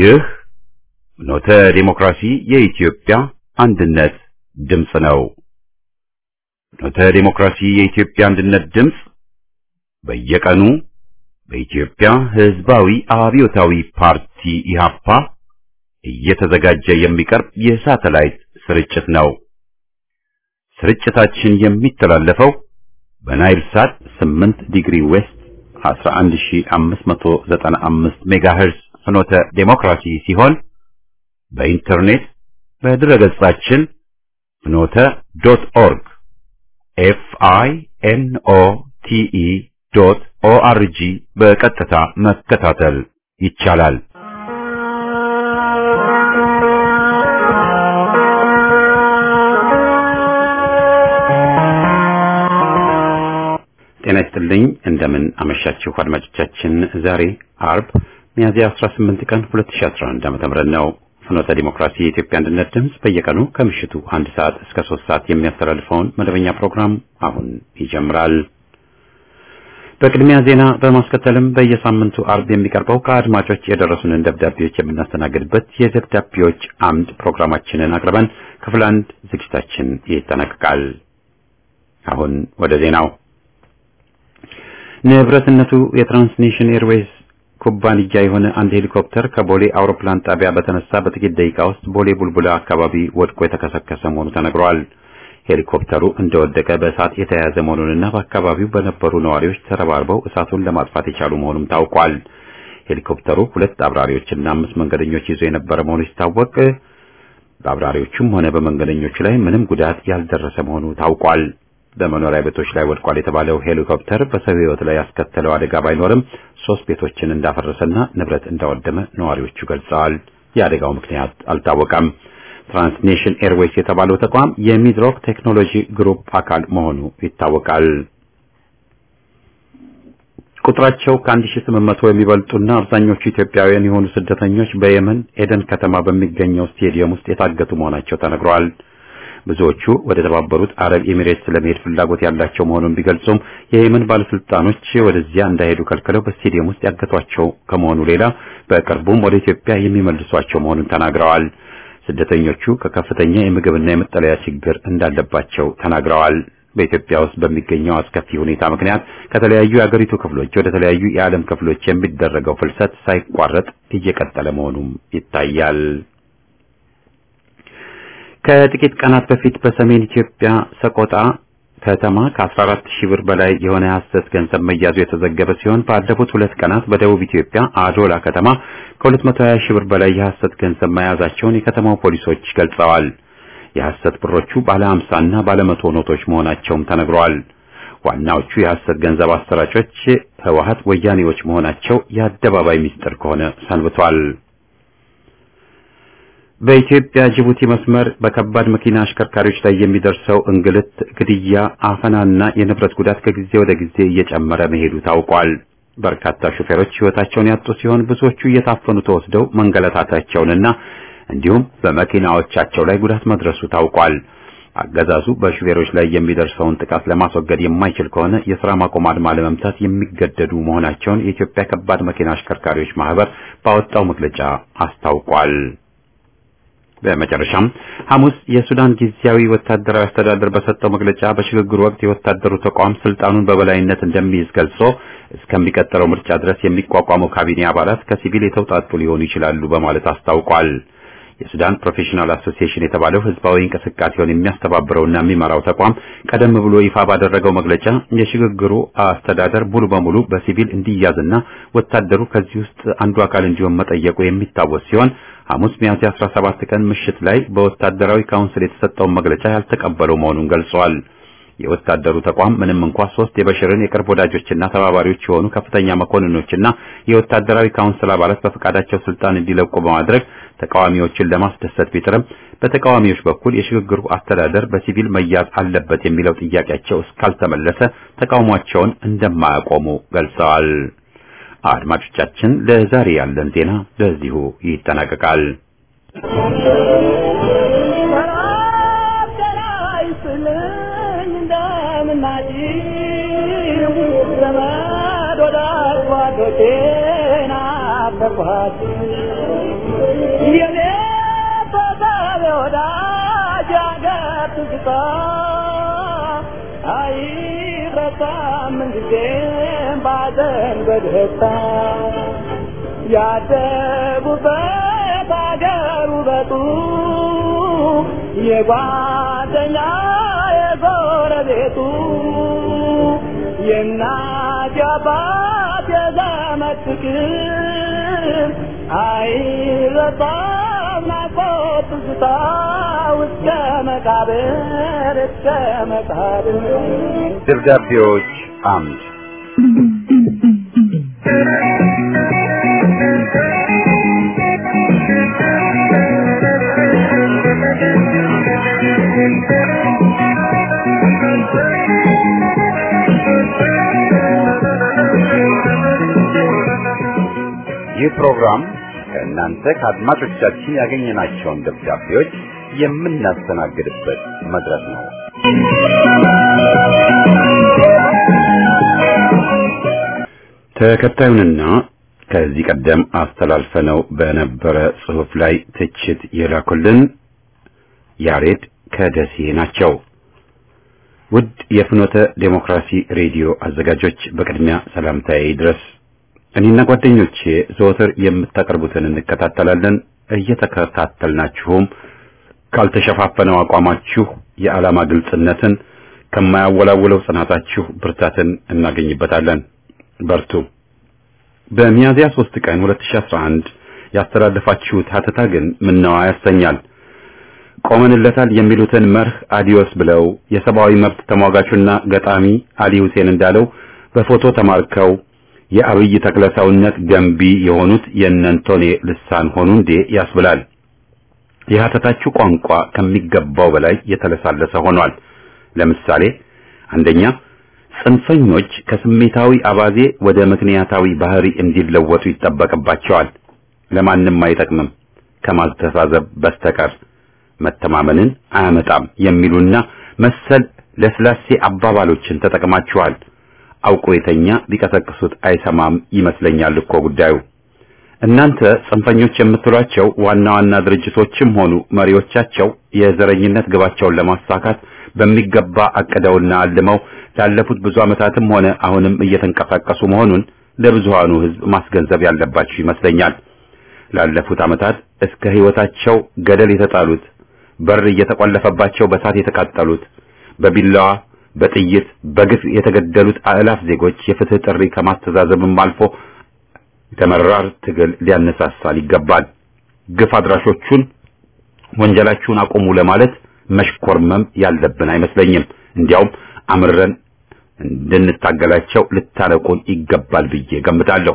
ይህ ኖተ ዲሞክራሲ የኢትዮጵያ አንድነት ድምፅ ነው። ኖተ ዲሞክራሲ የኢትዮጵያ አንድነት ድምፅ በየቀኑ በኢትዮጵያ ሕዝባዊ አብዮታዊ ፓርቲ ኢህአፓ እየተዘጋጀ የሚቀርብ የሳተላይት ስርጭት ነው። ስርጭታችን የሚተላለፈው በናይል ሳት 8 ዲግሪ ዌስት 11595 ሜጋሄርዝ ፍኖተ ዴሞክራሲ ሲሆን በኢንተርኔት በድረገጻችን ፍኖተ ዶት ኦርግ ኤፍ አይ ኤን ኦ ቲ ኢ ዶት ኦ አር ጂ በቀጥታ መከታተል ይቻላል። ጤና ይስጥልኝ። እንደምን አመሻችሁ አድማጮቻችን። ዛሬ አርብ ሚያዝያ 18 ቀን 2011 ዓ.ም ነው። ፍኖተ ዲሞክራሲ የኢትዮጵያ አንድነት ድምፅ በየቀኑ ከምሽቱ አንድ ሰዓት እስከ ሶስት ሰዓት የሚያስተላልፈውን መደበኛ ፕሮግራም አሁን ይጀምራል። በቅድሚያ ዜና በማስከተልም በየሳምንቱ አርብ የሚቀርበው ከአድማጮች የደረሱንን ደብዳቤዎች የምናስተናግድበት የደብዳቤዎች አምድ ፕሮግራማችንን አቅርበን ክፍል አንድ ዝግጅታችን ይጠናቀቃል። አሁን ወደ ዜናው ንብረትነቱ የትራንስኔሽን ኤርዌይስ ኩባንያ የሆነ አንድ ሄሊኮፕተር ከቦሌ አውሮፕላን ጣቢያ በተነሳ በጥቂት ደቂቃ ውስጥ ቦሌ ቡልቡላ አካባቢ ወድቆ የተከሰከሰ መሆኑ ተነግሯል። ሄሊኮፕተሩ እንደወደቀ በእሳት የተያያዘ መሆኑንና በአካባቢው በነበሩ ነዋሪዎች ተረባርበው እሳቱን ለማጥፋት የቻሉ መሆኑም ታውቋል። ሄሊኮፕተሩ ሁለት አብራሪዎችና አምስት መንገደኞች ይዞ የነበረ መሆኑ ሲታወቅ በአብራሪዎቹም ሆነ በመንገደኞቹ ላይ ምንም ጉዳት ያልደረሰ መሆኑ ታውቋል። በመኖሪያ ቤቶች ላይ ወድቋል የተባለው ሄሊኮፕተር በሰው ሕይወት ላይ ያስከተለው አደጋ ባይኖርም ሶስት ቤቶችን እንዳፈረሰና ንብረት እንዳወደመ ነዋሪዎቹ ገልጸዋል። የአደጋው ምክንያት አልታወቀም። ትራንስኔሽን ኤርዌይስ የተባለው ተቋም የሚድሮክ ቴክኖሎጂ ግሩፕ አካል መሆኑ ይታወቃል። ቁጥራቸው ከ1800 የሚበልጡና አብዛኞቹ ኢትዮጵያውያን የሆኑ ስደተኞች በየመን ኤደን ከተማ በሚገኘው ስቴዲየም ውስጥ የታገቱ መሆናቸው ተነግሯል። ብዙዎቹ ወደ ተባበሩት አረብ ኤሚሬትስ ለመሄድ ፍላጎት ያላቸው መሆኑን ቢገልጹም የየመን ባለስልጣኖች ወደዚያ እንዳይሄዱ ከልክለው በስቴዲየም ውስጥ ያገቷቸው ከመሆኑ ሌላ በቅርቡም ወደ ኢትዮጵያ የሚመልሷቸው መሆኑን ተናግረዋል። ስደተኞቹ ከከፍተኛ የምግብና የመጠለያ ችግር እንዳለባቸው ተናግረዋል። በኢትዮጵያ ውስጥ በሚገኘው አስከፊ ሁኔታ ምክንያት ከተለያዩ የአገሪቱ ክፍሎች ወደ ተለያዩ የዓለም ክፍሎች የሚደረገው ፍልሰት ሳይቋረጥ እየቀጠለ መሆኑም ይታያል። ከጥቂት ቀናት በፊት በሰሜን ኢትዮጵያ ሰቆጣ ከተማ ከ14 ሺህ ብር በላይ የሆነ የሐሰት ገንዘብ መያዙ የተዘገበ ሲሆን ባለፉት ሁለት ቀናት በደቡብ ኢትዮጵያ አዶላ ከተማ ከ220 ሺህ ብር በላይ የሐሰት ገንዘብ መያዛቸውን የከተማው ፖሊሶች ገልጸዋል። የሐሰት ብሮቹ ባለ 50 እና ባለ 100 ኖቶች መሆናቸውም ተነግረዋል። ዋናዎቹ የሐሰት ገንዘብ አሰራጮች ህወሓት ወያኔዎች መሆናቸው የአደባባይ ምስጢር ከሆነ ሰንብቷል። በኢትዮጵያ ጅቡቲ መስመር በከባድ መኪና አሽከርካሪዎች ላይ የሚደርሰው እንግልት፣ ግድያ፣ አፈናና የንብረት ጉዳት ከጊዜ ወደ ጊዜ እየጨመረ መሄዱ ታውቋል። በርካታ ሹፌሮች ህይወታቸውን ያጡ ሲሆን ብዙዎቹ እየታፈኑ ተወስደው መንገላታታቸውንና እንዲሁም በመኪናዎቻቸው ላይ ጉዳት መድረሱ ታውቋል። አገዛዙ በሹፌሮች ላይ የሚደርሰውን ጥቃት ለማስወገድ የማይችል ከሆነ የሥራ ማቆም አድማ ለመምታት የሚገደዱ መሆናቸውን የኢትዮጵያ ከባድ መኪና አሽከርካሪዎች ማህበር ባወጣው መግለጫ አስታውቋል። በመጨረሻም ሐሙስ የሱዳን ጊዜያዊ ወታደራዊ አስተዳደር በሰጠው መግለጫ በሽግግሩ ወቅት የወታደሩ ተቋም ስልጣኑን በበላይነት እንደሚይዝ ገልጾ እስከሚቀጥለው ምርጫ ድረስ የሚቋቋመው ካቢኔ አባላት ከሲቪል የተውጣጡ ሊሆኑ ይችላሉ በማለት አስታውቋል። የሱዳን ፕሮፌሽናል አሶሲዬሽን የተባለው ህዝባዊ እንቅስቃሴውን የሚያስተባብረውና የሚመራው ተቋም ቀደም ብሎ ይፋ ባደረገው መግለጫ የሽግግሩ አስተዳደር ሙሉ በሙሉ በሲቪል እንዲያዝና ወታደሩ ከዚህ ውስጥ አንዱ አካል እንዲሆን መጠየቁ የሚታወስ ሲሆን ሐሙስ ሚያዝያ 17 ቀን ምሽት ላይ በወታደራዊ ካውንስል የተሰጠውን መግለጫ ያልተቀበለው መሆኑን ገልጿል። የወታደሩ ተቋም ምንም እንኳ ሶስት የበሽርን የቅርብ ወዳጆችና ተባባሪዎች የሆኑ ከፍተኛ መኮንኖችና የወታደራዊ ካውንስል አባላት በፈቃዳቸው ስልጣን እንዲለቁ በማድረግ ተቃዋሚዎችን ለማስደሰት ቢጥርም በተቃዋሚዎች በኩል የሽግግሩ አስተዳደር በሲቪል መያዝ አለበት የሚለው ጥያቄያቸው እስካልተመለሰ ተቃውሟቸውን እንደማያቆሙ ገልጸዋል። አድማጮቻችን፣ ለዛሬ ያለን ዜና በዚሁ ይጠናቀቃል። ተኳት የኔ ፈጣሪ ወዳጅ አገር ትዝታ አይረሳም ጊዜም ባዘን በደስታ ያደጉበት አገር ውበቱ የጓደኛ የጎረቤቱ የእናት የአባት የዘመድ ፍቅር አይረሳም ናፍቆት ትዝታ እስከ መቃብር እስከ መቃብር ደብዳቤዎች አምድ ይህ ፕሮግራም ከእናንተ ከአድማጮቻችን ያገኘናቸውን ደብዳቤዎች የምናስተናግድበት መድረክ ነው። ተከታዩንና ከዚህ ቀደም አስተላልፈነው በነበረ ጽሑፍ ላይ ትችት የላኩልን ያሬድ ከደሴ ናቸው። ውድ የፍኖተ ዴሞክራሲ ሬዲዮ አዘጋጆች በቅድሚያ ሰላምታዬ ድረስ እኔና ጓደኞቼ ዘወትር የምታቀርቡትን እንከታተላለን። እየተከታተልናችሁም ካልተሸፋፈነው አቋማችሁ የዓላማ ግልጽነትን ከማያወላውለው ጽናታችሁ ብርታትን እናገኝበታለን። በርቱ። በሚያዝያ 3 ቀን 2011 ያስተላለፋችሁት ሀተታ ግን ምነዋ ያሰኛል። ቆመንለታል የሚሉትን መርህ አዲዮስ ብለው የሰብአዊ መብት ተሟጋቹና ገጣሚ አሊ ሁሴን እንዳለው በፎቶ ተማርከው የአብይ ተክለ ሰውነት ገንቢ የሆኑት የእነንቶኔ ልሳን ሆኑ እንዴ ያስብላል። የሀተታችሁ ቋንቋ ከሚገባው በላይ የተለሳለሰ ሆኗል። ለምሳሌ አንደኛ ጽንፈኞች ከስሜታዊ አባዜ ወደ ምክንያታዊ ባህሪ እንዲለወጡ ይጠበቅባቸዋል። ለማንም አይጠቅምም ከማስተሳዘብ በስተቀር መተማመንን አያመጣም የሚሉና መሰል ለስላሴ አባባሎችን ተጠቅማችኋል። አውቆ የተኛ ቢቀሰቅሱት አይሰማም ይመስለኛል እኮ ጉዳዩ። እናንተ ጽንፈኞች የምትሏቸው ዋና ዋና ድርጅቶችም ሆኑ መሪዎቻቸው የዘረኝነት ግባቸውን ለማሳካት በሚገባ አቅደውና አልመው ላለፉት ብዙ ዓመታትም ሆነ አሁንም እየተንቀሳቀሱ መሆኑን ለብዙሃኑ ሕዝብ ማስገንዘብ ያለባችሁ ይመስለኛል። ላለፉት ዓመታት እስከ ሕይወታቸው ገደል የተጣሉት፣ በር እየተቆለፈባቸው በሳት የተቃጠሉት፣ በቢላዋ በጥይት በግፍ የተገደሉት አእላፍ ዜጎች የፍትህ ጥሪ ከማስተዛዘብም አልፎ የተመራር ትግል ሊያነሳሳል ይገባል። ግፍ አድራሾቹን ወንጀላችሁን አቁሙ ለማለት መሽኮርመም ያለብን አይመስለኝም። እንዲያውም አምረን እንድንታገላቸው ልታረቁን ይገባል ብዬ ገምታለሁ።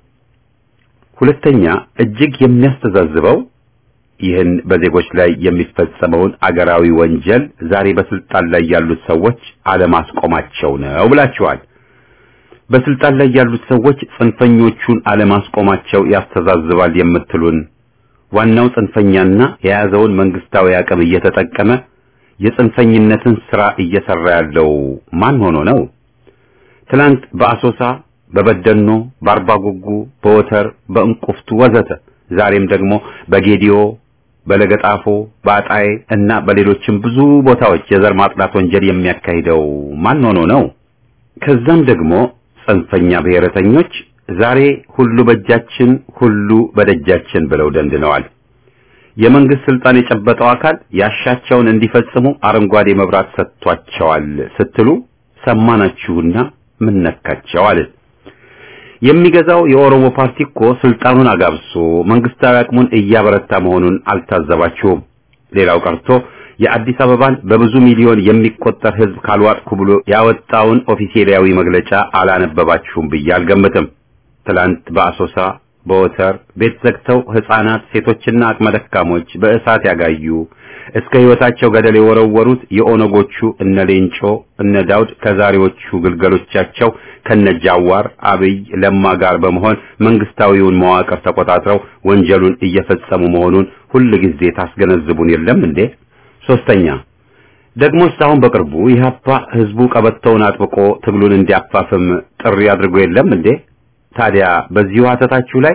ሁለተኛ እጅግ የሚያስተዛዝበው ይህን በዜጎች ላይ የሚፈጸመውን አገራዊ ወንጀል ዛሬ በስልጣን ላይ ያሉት ሰዎች አለማስቆማቸው ነው ብላችኋል። በስልጣን ላይ ያሉት ሰዎች ጽንፈኞቹን አለማስቆማቸው ያስተዛዝባል የምትሉን ዋናው ጽንፈኛና የያዘውን መንግስታዊ አቅም እየተጠቀመ የጽንፈኝነትን ስራ እየሰራ ያለው ማን ሆኖ ነው? ትላንት በአሶሳ፣ በበደኖ፣ በአርባጉጉ፣ በወተር፣ በእንቁፍቱ ወዘተ ዛሬም ደግሞ በጌዲዮ፣ በለገጣፎ፣ በአጣዬ እና በሌሎችም ብዙ ቦታዎች የዘር ማጥላት ወንጀል የሚያካሂደው ማን ሆኖ ነው? ከዛም ደግሞ ጽንፈኛ ብሔረተኞች ዛሬ ሁሉ በእጃችን ሁሉ በደጃችን ብለው ደንድነዋል። የመንግስት ስልጣን የጨበጠው አካል ያሻቸውን እንዲፈጽሙ አረንጓዴ መብራት ሰጥቷቸዋል ስትሉ ሰማናችሁና ምን ነካቸው አልን። የሚገዛው የኦሮሞ ፓርቲ እኮ ስልጣኑን አጋብሶ መንግስታዊ አቅሙን እያበረታ መሆኑን አልታዘባችሁም። ሌላው ቀርቶ የአዲስ አበባን በብዙ ሚሊዮን የሚቆጠር ህዝብ ካልዋጥኩ ብሎ ያወጣውን ኦፊሴላዊ መግለጫ አላነበባችሁም ብዬ አልገምትም። ትላንት በአሶሳ በወተር ቤት ዘግተው ህፃናት፣ ሴቶችና አቅመ ደካሞች በእሳት ያጋዩ እስከ ህይወታቸው ገደል የወረወሩት የኦነጎቹ እነ ሌንጮ እነ ዳውድ ከዛሬዎቹ ግልገሎቻቸው ከነ ጃዋር አብይ ለማ ጋር በመሆን መንግስታዊውን መዋቅር ተቆጣጥረው ወንጀሉን እየፈጸሙ መሆኑን ሁል ጊዜ ታስገነዝቡን የለም እንዴ? ሶስተኛ ደግሞስ አሁን በቅርቡ ኢህአፓ ህዝቡ ቀበቶውን አጥብቆ ትግሉን እንዲያፋፍም ጥሪ አድርጎ የለም እንዴ? ታዲያ በዚሁ ሀተታችሁ ላይ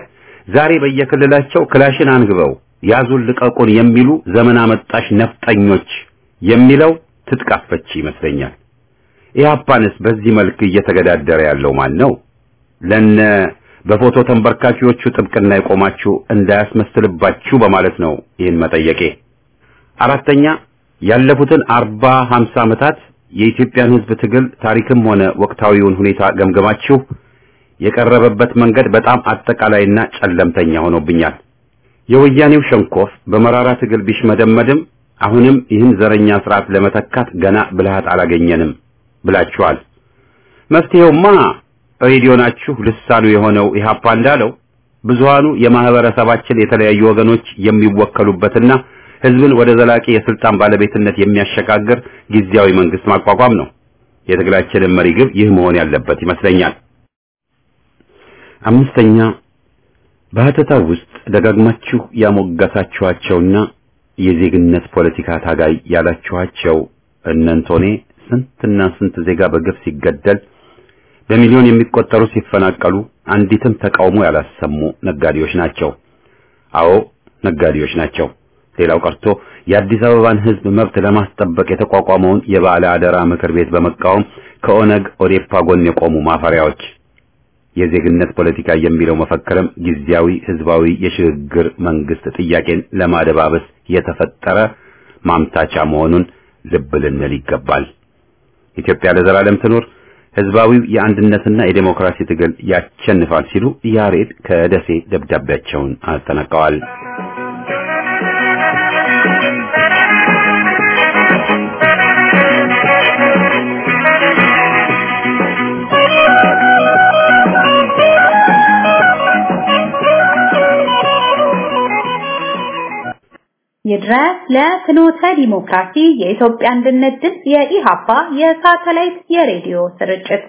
ዛሬ በየክልላቸው ክላሽን አንግበው ያዙን ልቀቁን የሚሉ ዘመን አመጣሽ ነፍጠኞች የሚለው ትጥቅ አስፈቺ ይመስለኛል። ኢህአፓንስ በዚህ መልክ እየተገዳደረ ያለው ማን ነው? ለነ በፎቶ ተንበርካኪዎቹ ጥብቅና የቆማችሁ እንዳያስመስልባችሁ በማለት ነው ይህን መጠየቄ። አራተኛ ያለፉትን አርባ ሀምሳ ዓመታት የኢትዮጵያን ሕዝብ ትግል ታሪክም ሆነ ወቅታዊውን ሁኔታ ገምገማችሁ የቀረበበት መንገድ በጣም አጠቃላይና ጨለምተኛ ሆኖብኛል። የወያኔው ሸንኮፍ በመራራ ትግል ቢሽመደመድም አሁንም ይህን ዘረኛ ስርዓት ለመተካት ገና ብልሃት አላገኘንም ብላችኋል። መፍትሄውማ ሬዲዮናችሁ ልሳኑ የሆነው ኢህአፓ እንዳለው ብዙሃኑ የማህበረሰባችን የተለያዩ ወገኖች የሚወከሉበትና ህዝብን ወደ ዘላቂ የስልጣን ባለቤትነት የሚያሸጋግር ጊዜያዊ መንግስት ማቋቋም ነው። የትግላችንን መሪ ግብ ይህ መሆን ያለበት ይመስለኛል። አምስተኛ በሀተታው ውስጥ ደጋግማችሁ ያሞገሳችኋቸውና የዜግነት ፖለቲካ ታጋይ ያላችኋቸው እነንቶኔ ስንትና ስንት ዜጋ በግፍ ሲገደል በሚሊዮን የሚቆጠሩ ሲፈናቀሉ አንዲትም ተቃውሞ ያላሰሙ ነጋዴዎች ናቸው። አዎ ነጋዴዎች ናቸው። ሌላው ቀርቶ የአዲስ አበባን ህዝብ መብት ለማስጠበቅ የተቋቋመውን የባለ አደራ ምክር ቤት በመቃወም ከኦነግ ኦዴፓ ጎን የቆሙ ማፈሪያዎች። የዜግነት ፖለቲካ የሚለው መፈክርም ጊዜያዊ ህዝባዊ የሽግግር መንግስት ጥያቄን ለማደባበስ የተፈጠረ ማምታቻ መሆኑን ልብ ልንል ይገባል። ኢትዮጵያ ለዘላለም ትኑር፣ ህዝባዊው የአንድነትና የዴሞክራሲ ትግል ያሸንፋል ሲሉ ያሬድ ከደሴ ደብዳቤያቸውን አጠናቀዋል። ይድረስ ለፍኖተ ዲሞክራሲ የኢትዮጵያ አንድነት ድምፅ የኢሃፓ የሳተላይት የሬዲዮ ስርጭት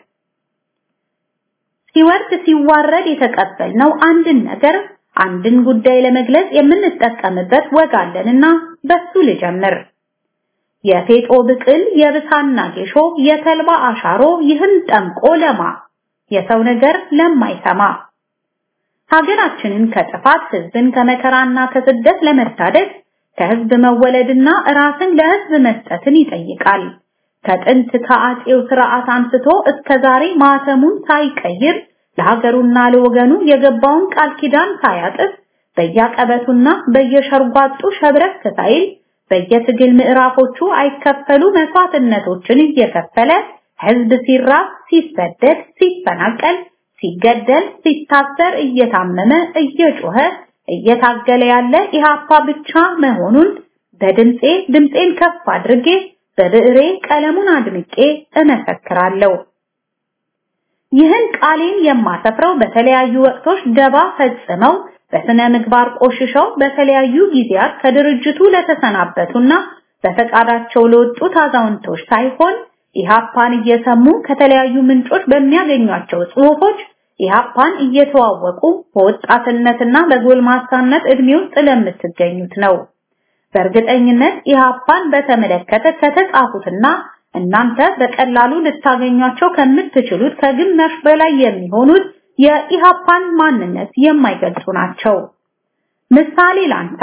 ሲወርድ ሲዋረድ የተቀበልነው አንድን ነገር አንድን ጉዳይ ለመግለጽ የምንጠቀምበት ወግ አለንና በሱ ልጀምር። የፌጦ ብቅል፣ የብሳና ጌሾ፣ የተልባ አሻሮ ይህን ጠምቆ ለማ የሰው ነገር ለማይሰማ ሀገራችንን ከጥፋት ህዝብን ከመከራና ከስደት ለመታደግ ከህዝብ መወለድና ራስን ለህዝብ መስጠትን ይጠይቃል። ከጥንት ከአጼው ስርዓት አንስቶ እስከ ዛሬ ማተሙን ሳይቀይር ለሀገሩና ለወገኑ የገባውን ቃል ኪዳን ሳያጥፍ በየቀበቱና በየሸርጓጡ ሸብረክ ሳይል በየትግል ምዕራፎቹ አይከፈሉ መስዋዕትነቶችን እየከፈለ ህዝብ ሲራብ፣ ሲሰደድ፣ ሲፈናቀል፣ ሲገደል፣ ሲታሰር፣ እየታመመ እየጮኸ እየታገለ ያለ ኢሃፓ ብቻ መሆኑን በድምጼ ድምጼን ከፍ አድርጌ በብዕሬ ቀለሙን አድምቄ እመሰክራለሁ። ይህን ቃሌን የማሰፍረው በተለያዩ ወቅቶች ደባ ፈጽመው በስነ ምግባር ቆሽሸው በተለያዩ ጊዜያት ከድርጅቱ ለተሰናበቱና በፈቃዳቸው ለወጡት አዛውንቶች ሳይሆን ኢሃፓን እየሰሙ ከተለያዩ ምንጮች በሚያገኟቸው ጽሑፎች ኢሃፓን እየተዋወቁ በወጣትነትና በጎልማሳነት እድሜ ውስጥ ለምትገኙት ነው። በእርግጠኝነት ኢሃፓን በተመለከተ ከተጻፉትና እናንተ በቀላሉ ልታገኟቸው ከምትችሉት ከግማሽ በላይ የሚሆኑት የኢሃፓን ማንነት የማይገልጹ ናቸው። ምሳሌ ላንሳ።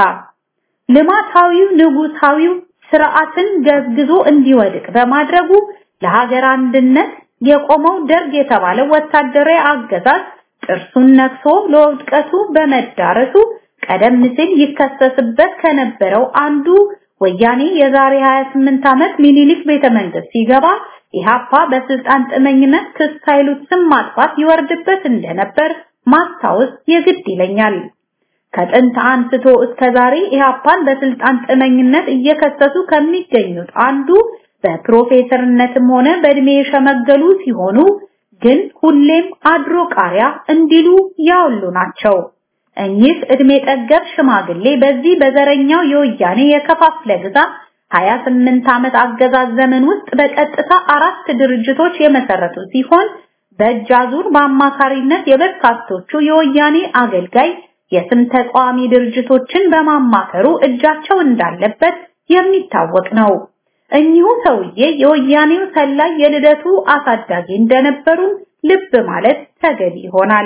ልማታዊው ንጉሳዊው ስርዓትን ገዝግዞ እንዲወድቅ በማድረጉ ለሀገር አንድነት የቆመው ደርግ የተባለው ወታደራዊ አገዛዝ ጥርሱን ነክሶ ለውድቀቱ በመዳረሱ ቀደም ሲል ይከሰስበት ከነበረው አንዱ ወያኔ የዛሬ 28 ዓመት ሚኒሊክ ቤተ መንግስት ሲገባ ኢሃፓ በስልጣን ጥመኝነት ክስ ሳይሉት ስም ማጥፋት ይወርድበት እንደነበር ማስታወስ የግድ ይለኛል። ከጥንት አንስቶ እስከ ዛሬ ኢሃፓን በስልጣን ጥመኝነት እየከሰሱ ከሚገኙት አንዱ በፕሮፌሰርነትም ሆነ በእድሜ የሸመገሉ ሲሆኑ ግን ሁሌም አድሮ ቃሪያ እንዲሉ ያውሉ ናቸው። እኚህ እድሜ ጠገብ ሽማግሌ በዚህ በዘረኛው የወያኔ የከፋፍለ ግዛት 28 ዓመት አገዛዝ ዘመን ውስጥ በቀጥታ አራት ድርጅቶች የመሰረቱ ሲሆን በእጅ አዙር በአማካሪነት የበርካቶቹ የወያኔ አገልጋይ የስም ተቃዋሚ ድርጅቶችን በማማከሩ እጃቸው እንዳለበት የሚታወቅ ነው። እኚሁ ሰውዬ የወያኔው ሰላይ የልደቱ አሳዳጊ እንደነበሩ ልብ ማለት ተገቢ ይሆናል።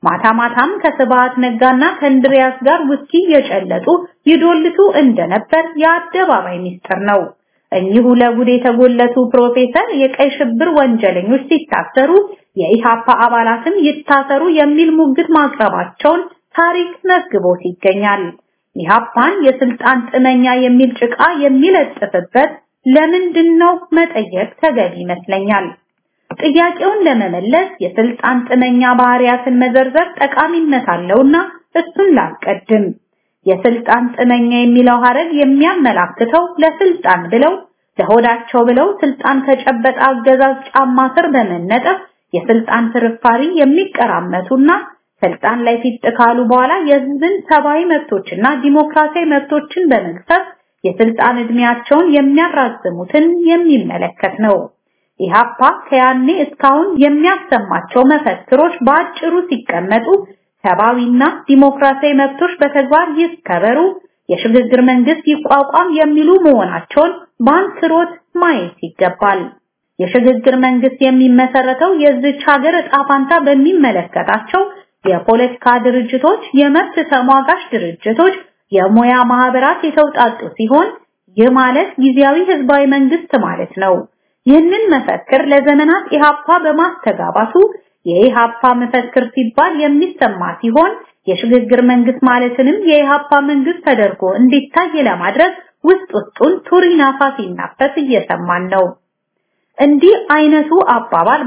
ማታ ማታም ከስብሃት ነጋና ከእንድሪያስ ጋር ውስኪ የጨለጡ ይዶልቱ እንደነበር የአደባባይ ሚስጥር ነው። እኚሁ ለጉድ የተጎለቱ ፕሮፌሰር የቀይ ሽብር ወንጀለኞች ሲታሰሩ የኢሃፓ አባላትም ይታሰሩ የሚል ሙግት ማቅረባቸውን ታሪክ መዝግቦት ይገኛል። ኢሃፓን የስልጣን ጥመኛ የሚል ጭቃ የሚለጥፍበት ለምንድን ነው መጠየቅ ተገቢ ይመስለኛል። ጥያቄውን ለመመለስ የስልጣን ጥመኛ ባህሪያትን መዘርዘር ጠቃሚነት አለውና እሱን ላስቀድም። የስልጣን ጥመኛ የሚለው ሐረግ የሚያመላክተው ለስልጣን ብለው ለሆዳቸው ብለው ስልጣን ከጨበጠ አገዛዝ ጫማ ስር በመነጠፍ የስልጣን ፍርፋሪ የሚቀራመቱና ስልጣን ላይ ፊት ካሉ በኋላ የህዝብን ሰብአዊ መብቶችና ዲሞክራሲያዊ መብቶችን በመግፈፍ የስልጣን እድሜያቸውን የሚያራዝሙትን የሚመለከት ነው። ኢሃፓ ከያኔ እስካሁን የሚያሰማቸው መፈክሮች በአጭሩ ሲቀመጡ ሰብአዊና ዲሞክራሲያዊ መብቶች በተግባር ይከበሩ፣ የሽግግር መንግስት ይቋቋም የሚሉ መሆናቸውን በአንክሮት ማየት ይገባል። የሽግግር መንግስት የሚመሰረተው የዚች ሀገር ዕጣ ፋንታ በሚመለከታቸው የፖለቲካ ድርጅቶች፣ የመብት ተሟጋች ድርጅቶች፣ የሙያ ማህበራት የተውጣጡ ሲሆን ይህ ማለት ጊዜያዊ ህዝባዊ መንግስት ማለት ነው። ይህንን መፈክር ለዘመናት ኢሃፓ በማስተጋባቱ የኢሃፓ መፈክር ሲባል የሚሰማ ሲሆን የሽግግር መንግስት ማለትንም የኢሃፓ መንግስት ተደርጎ እንዲታይ ለማድረግ ውስጥ ውስጡን ቱሪናፋ ሲናፈስ እየሰማን ነው። እንዲህ አይነቱ አባባል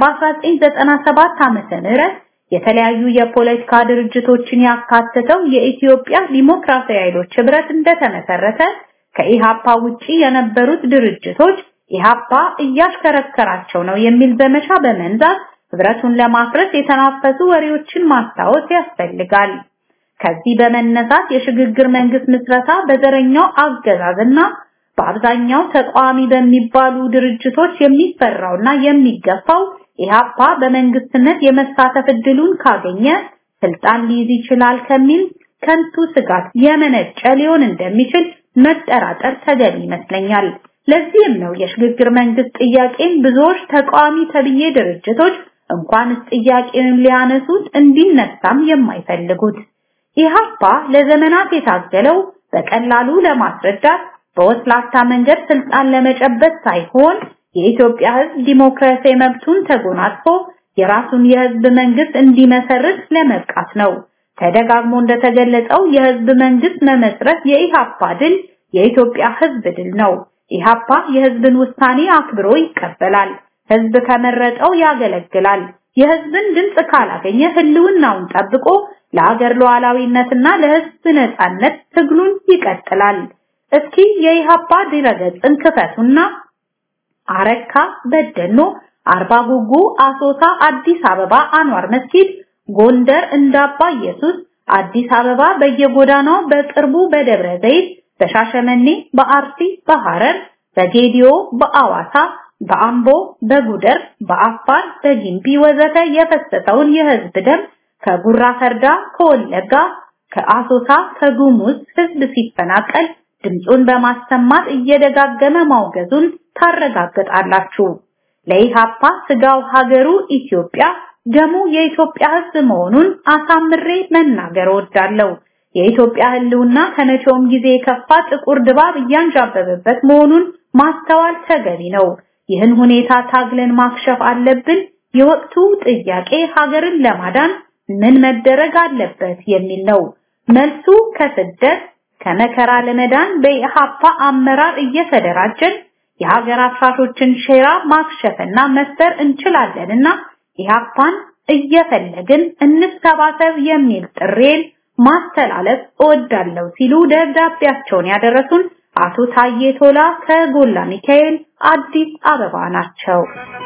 በ1997 ዓመተ ምህረት የተለያዩ የፖለቲካ ድርጅቶችን ያካተተው የኢትዮጵያ ዲሞክራሲያዊ ኃይሎች ህብረት እንደተመሰረተ ከኢሃፓ ውጪ የነበሩት ድርጅቶች ኢሃፓ እያሽከረከራቸው ነው የሚል ዘመቻ በመንዛት ህብረቱን ለማፍረስ የተናፈሱ ወሬዎችን ማስታወስ ያስፈልጋል። ከዚህ በመነሳት የሽግግር መንግስት ምስረታ በዘረኛው አገዛዝና በአብዛኛው ተቃዋሚ በሚባሉ ድርጅቶች የሚፈራውና የሚገፋው ኢሃፓ በመንግስትነት የመሳተፍ እድሉን ካገኘ ስልጣን ሊይዝ ይችላል ከሚል ከንቱ ስጋት የመነጨ ሊሆን እንደሚችል መጠራጠር ተገቢ ይመስለኛል። ለዚህም ነው የሽግግር መንግስት ጥያቄን ብዙዎች ተቃዋሚ ተብዬ ድርጅቶች እንኳንስ ጥያቄውን ሊያነሱት እንዲነሳም የማይፈልጉት። ኢሃፓ ለዘመናት የታገለው በቀላሉ ለማስረዳት በወስላታ መንገድ ስልጣን ለመጨበጥ ሳይሆን የኢትዮጵያ ህዝብ ዲሞክራሲያዊ መብቱን ተጎናጽፎ የራሱን የህዝብ መንግስት እንዲመሰርት ለመብቃት ነው። ተደጋግሞ እንደተገለጸው የህዝብ መንግስት መመስረት የኢሃፓ ድል የኢትዮጵያ ህዝብ ድል ነው። ኢሃፓ የህዝብን ውሳኔ አክብሮ ይቀበላል። ህዝብ ከመረጠው ያገለግላል። የህዝብን ድምጽ ካላገኘ ህልውናውን ጠብቆ ለሀገር ሉዓላዊነትና ለህዝብ ነጻነት ትግሉን ይቀጥላል። እስኪ የኢሃፓ ድረገጽን ክፈቱና አረካ፣ በደኖ፣ አርባ ጉጉ፣ አሶሳ፣ አዲስ አበባ አንዋር መስጊድ፣ ጎንደር እንዳባ ኢየሱስ፣ አዲስ አበባ በየጎዳናው በቅርቡ በደብረ ዘይት፣ በሻሸመኔ፣ በአርሲ፣ በሐረር፣ በጌዲዮ፣ በአዋሳ፣ በአምቦ፣ በጉደር፣ በአፋር፣ በጊምቢ ወዘተ የፈሰሰውን የህዝብ ደም ከጉራ ፈርዳ፣ ከወለጋ፣ ከአሶሳ፣ ከጉሙዝ ህዝብ ሲፈናቀል ድምፁን በማሰማት እየደጋገመ ማውገዙን ታረጋግጣላችሁ። ለኢሃፓ ስጋው ሀገሩ ኢትዮጵያ ደሙ የኢትዮጵያ ህዝብ መሆኑን አሳምሬ መናገር እወዳለሁ። የኢትዮጵያ ህልውና ከመቼውም ጊዜ የከፋ ጥቁር ድባብ እያንዣበበበት መሆኑን ማስተዋል ተገቢ ነው። ይህን ሁኔታ ታግለን ማክሸፍ አለብን። የወቅቱ ጥያቄ ሀገርን ለማዳን ምን መደረግ አለበት የሚል ነው። መልሱ ከስደት ከመከራ ለመዳን በኢሃፓ አመራር እየተደራጀን የሀገር አፍራሾችን ሼራ ማክሸፍና መስበር እንችላለንና ኢሃፓን እየፈለግን እንሰባሰብ የሚል ጥሬን ማስተላለፍ እወዳለሁ ሲሉ ደብዳቤያቸውን ያደረሱን አቶ ታዬ ቶላ ከጎላ ሚካኤል አዲስ አበባ ናቸው።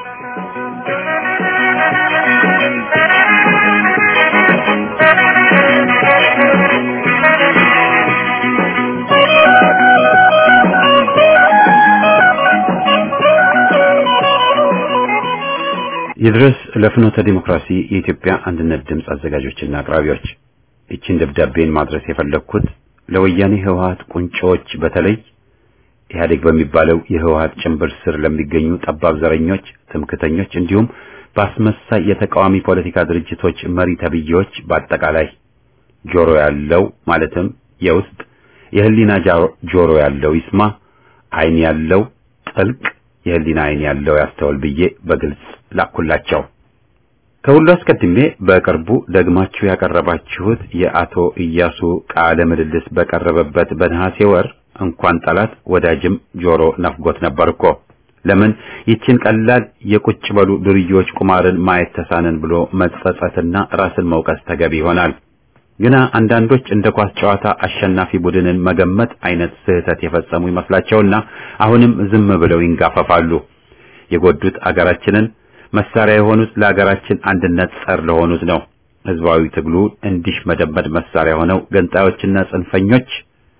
ይድረስ ለፍኖተ ዲሞክራሲ የኢትዮጵያ አንድነት ድምፅ አዘጋጆችና አቅራቢዎች ይችን ደብዳቤን ማድረስ የፈለግኩት ለወያኔ ህወሓት ቁንጮዎች በተለይ ኢህአዴግ በሚባለው የህወሓት ጭንብር ስር ለሚገኙ ጠባብ ዘረኞች፣ ትምክተኞች እንዲሁም በአስመሳይ የተቃዋሚ ፖለቲካ ድርጅቶች መሪ ተብዬዎች በአጠቃላይ ጆሮ ያለው ማለትም የውስጥ የህሊና ጆሮ ያለው ይስማ፣ አይን ያለው ጥልቅ፣ የህሊና አይን ያለው ያስተውል ብዬ በግልጽ ላኩላቸው። ከሁሉ አስቀድሜ በቅርቡ ደግማችሁ ያቀረባችሁት የአቶ ኢያሱ ቃለ ምልልስ በቀረበበት በነሐሴ ወር እንኳን ጠላት ወዳጅም ጆሮ ነፍጎት ነበር እኮ። ለምን ይችን ቀላል የቁጭ በሉ ዱርዮች ቁማርን ማየት ተሳነን ብሎ መጸጸትና ራስን መውቀስ ተገቢ ይሆናል። ግና አንዳንዶች እንደ ኳስ ጨዋታ አሸናፊ ቡድንን መገመት አይነት ስህተት የፈጸሙ ይመስላቸውና አሁንም ዝም ብለው ይንጋፈፋሉ። የጎዱት አገራችንን መሳሪያ የሆኑት ለአገራችን አንድነት ጸር ለሆኑት ነው። ህዝባዊ ትግሉ እንዲሽ መደመድ መሳሪያ ሆነው ገንጣዮችና ጽንፈኞች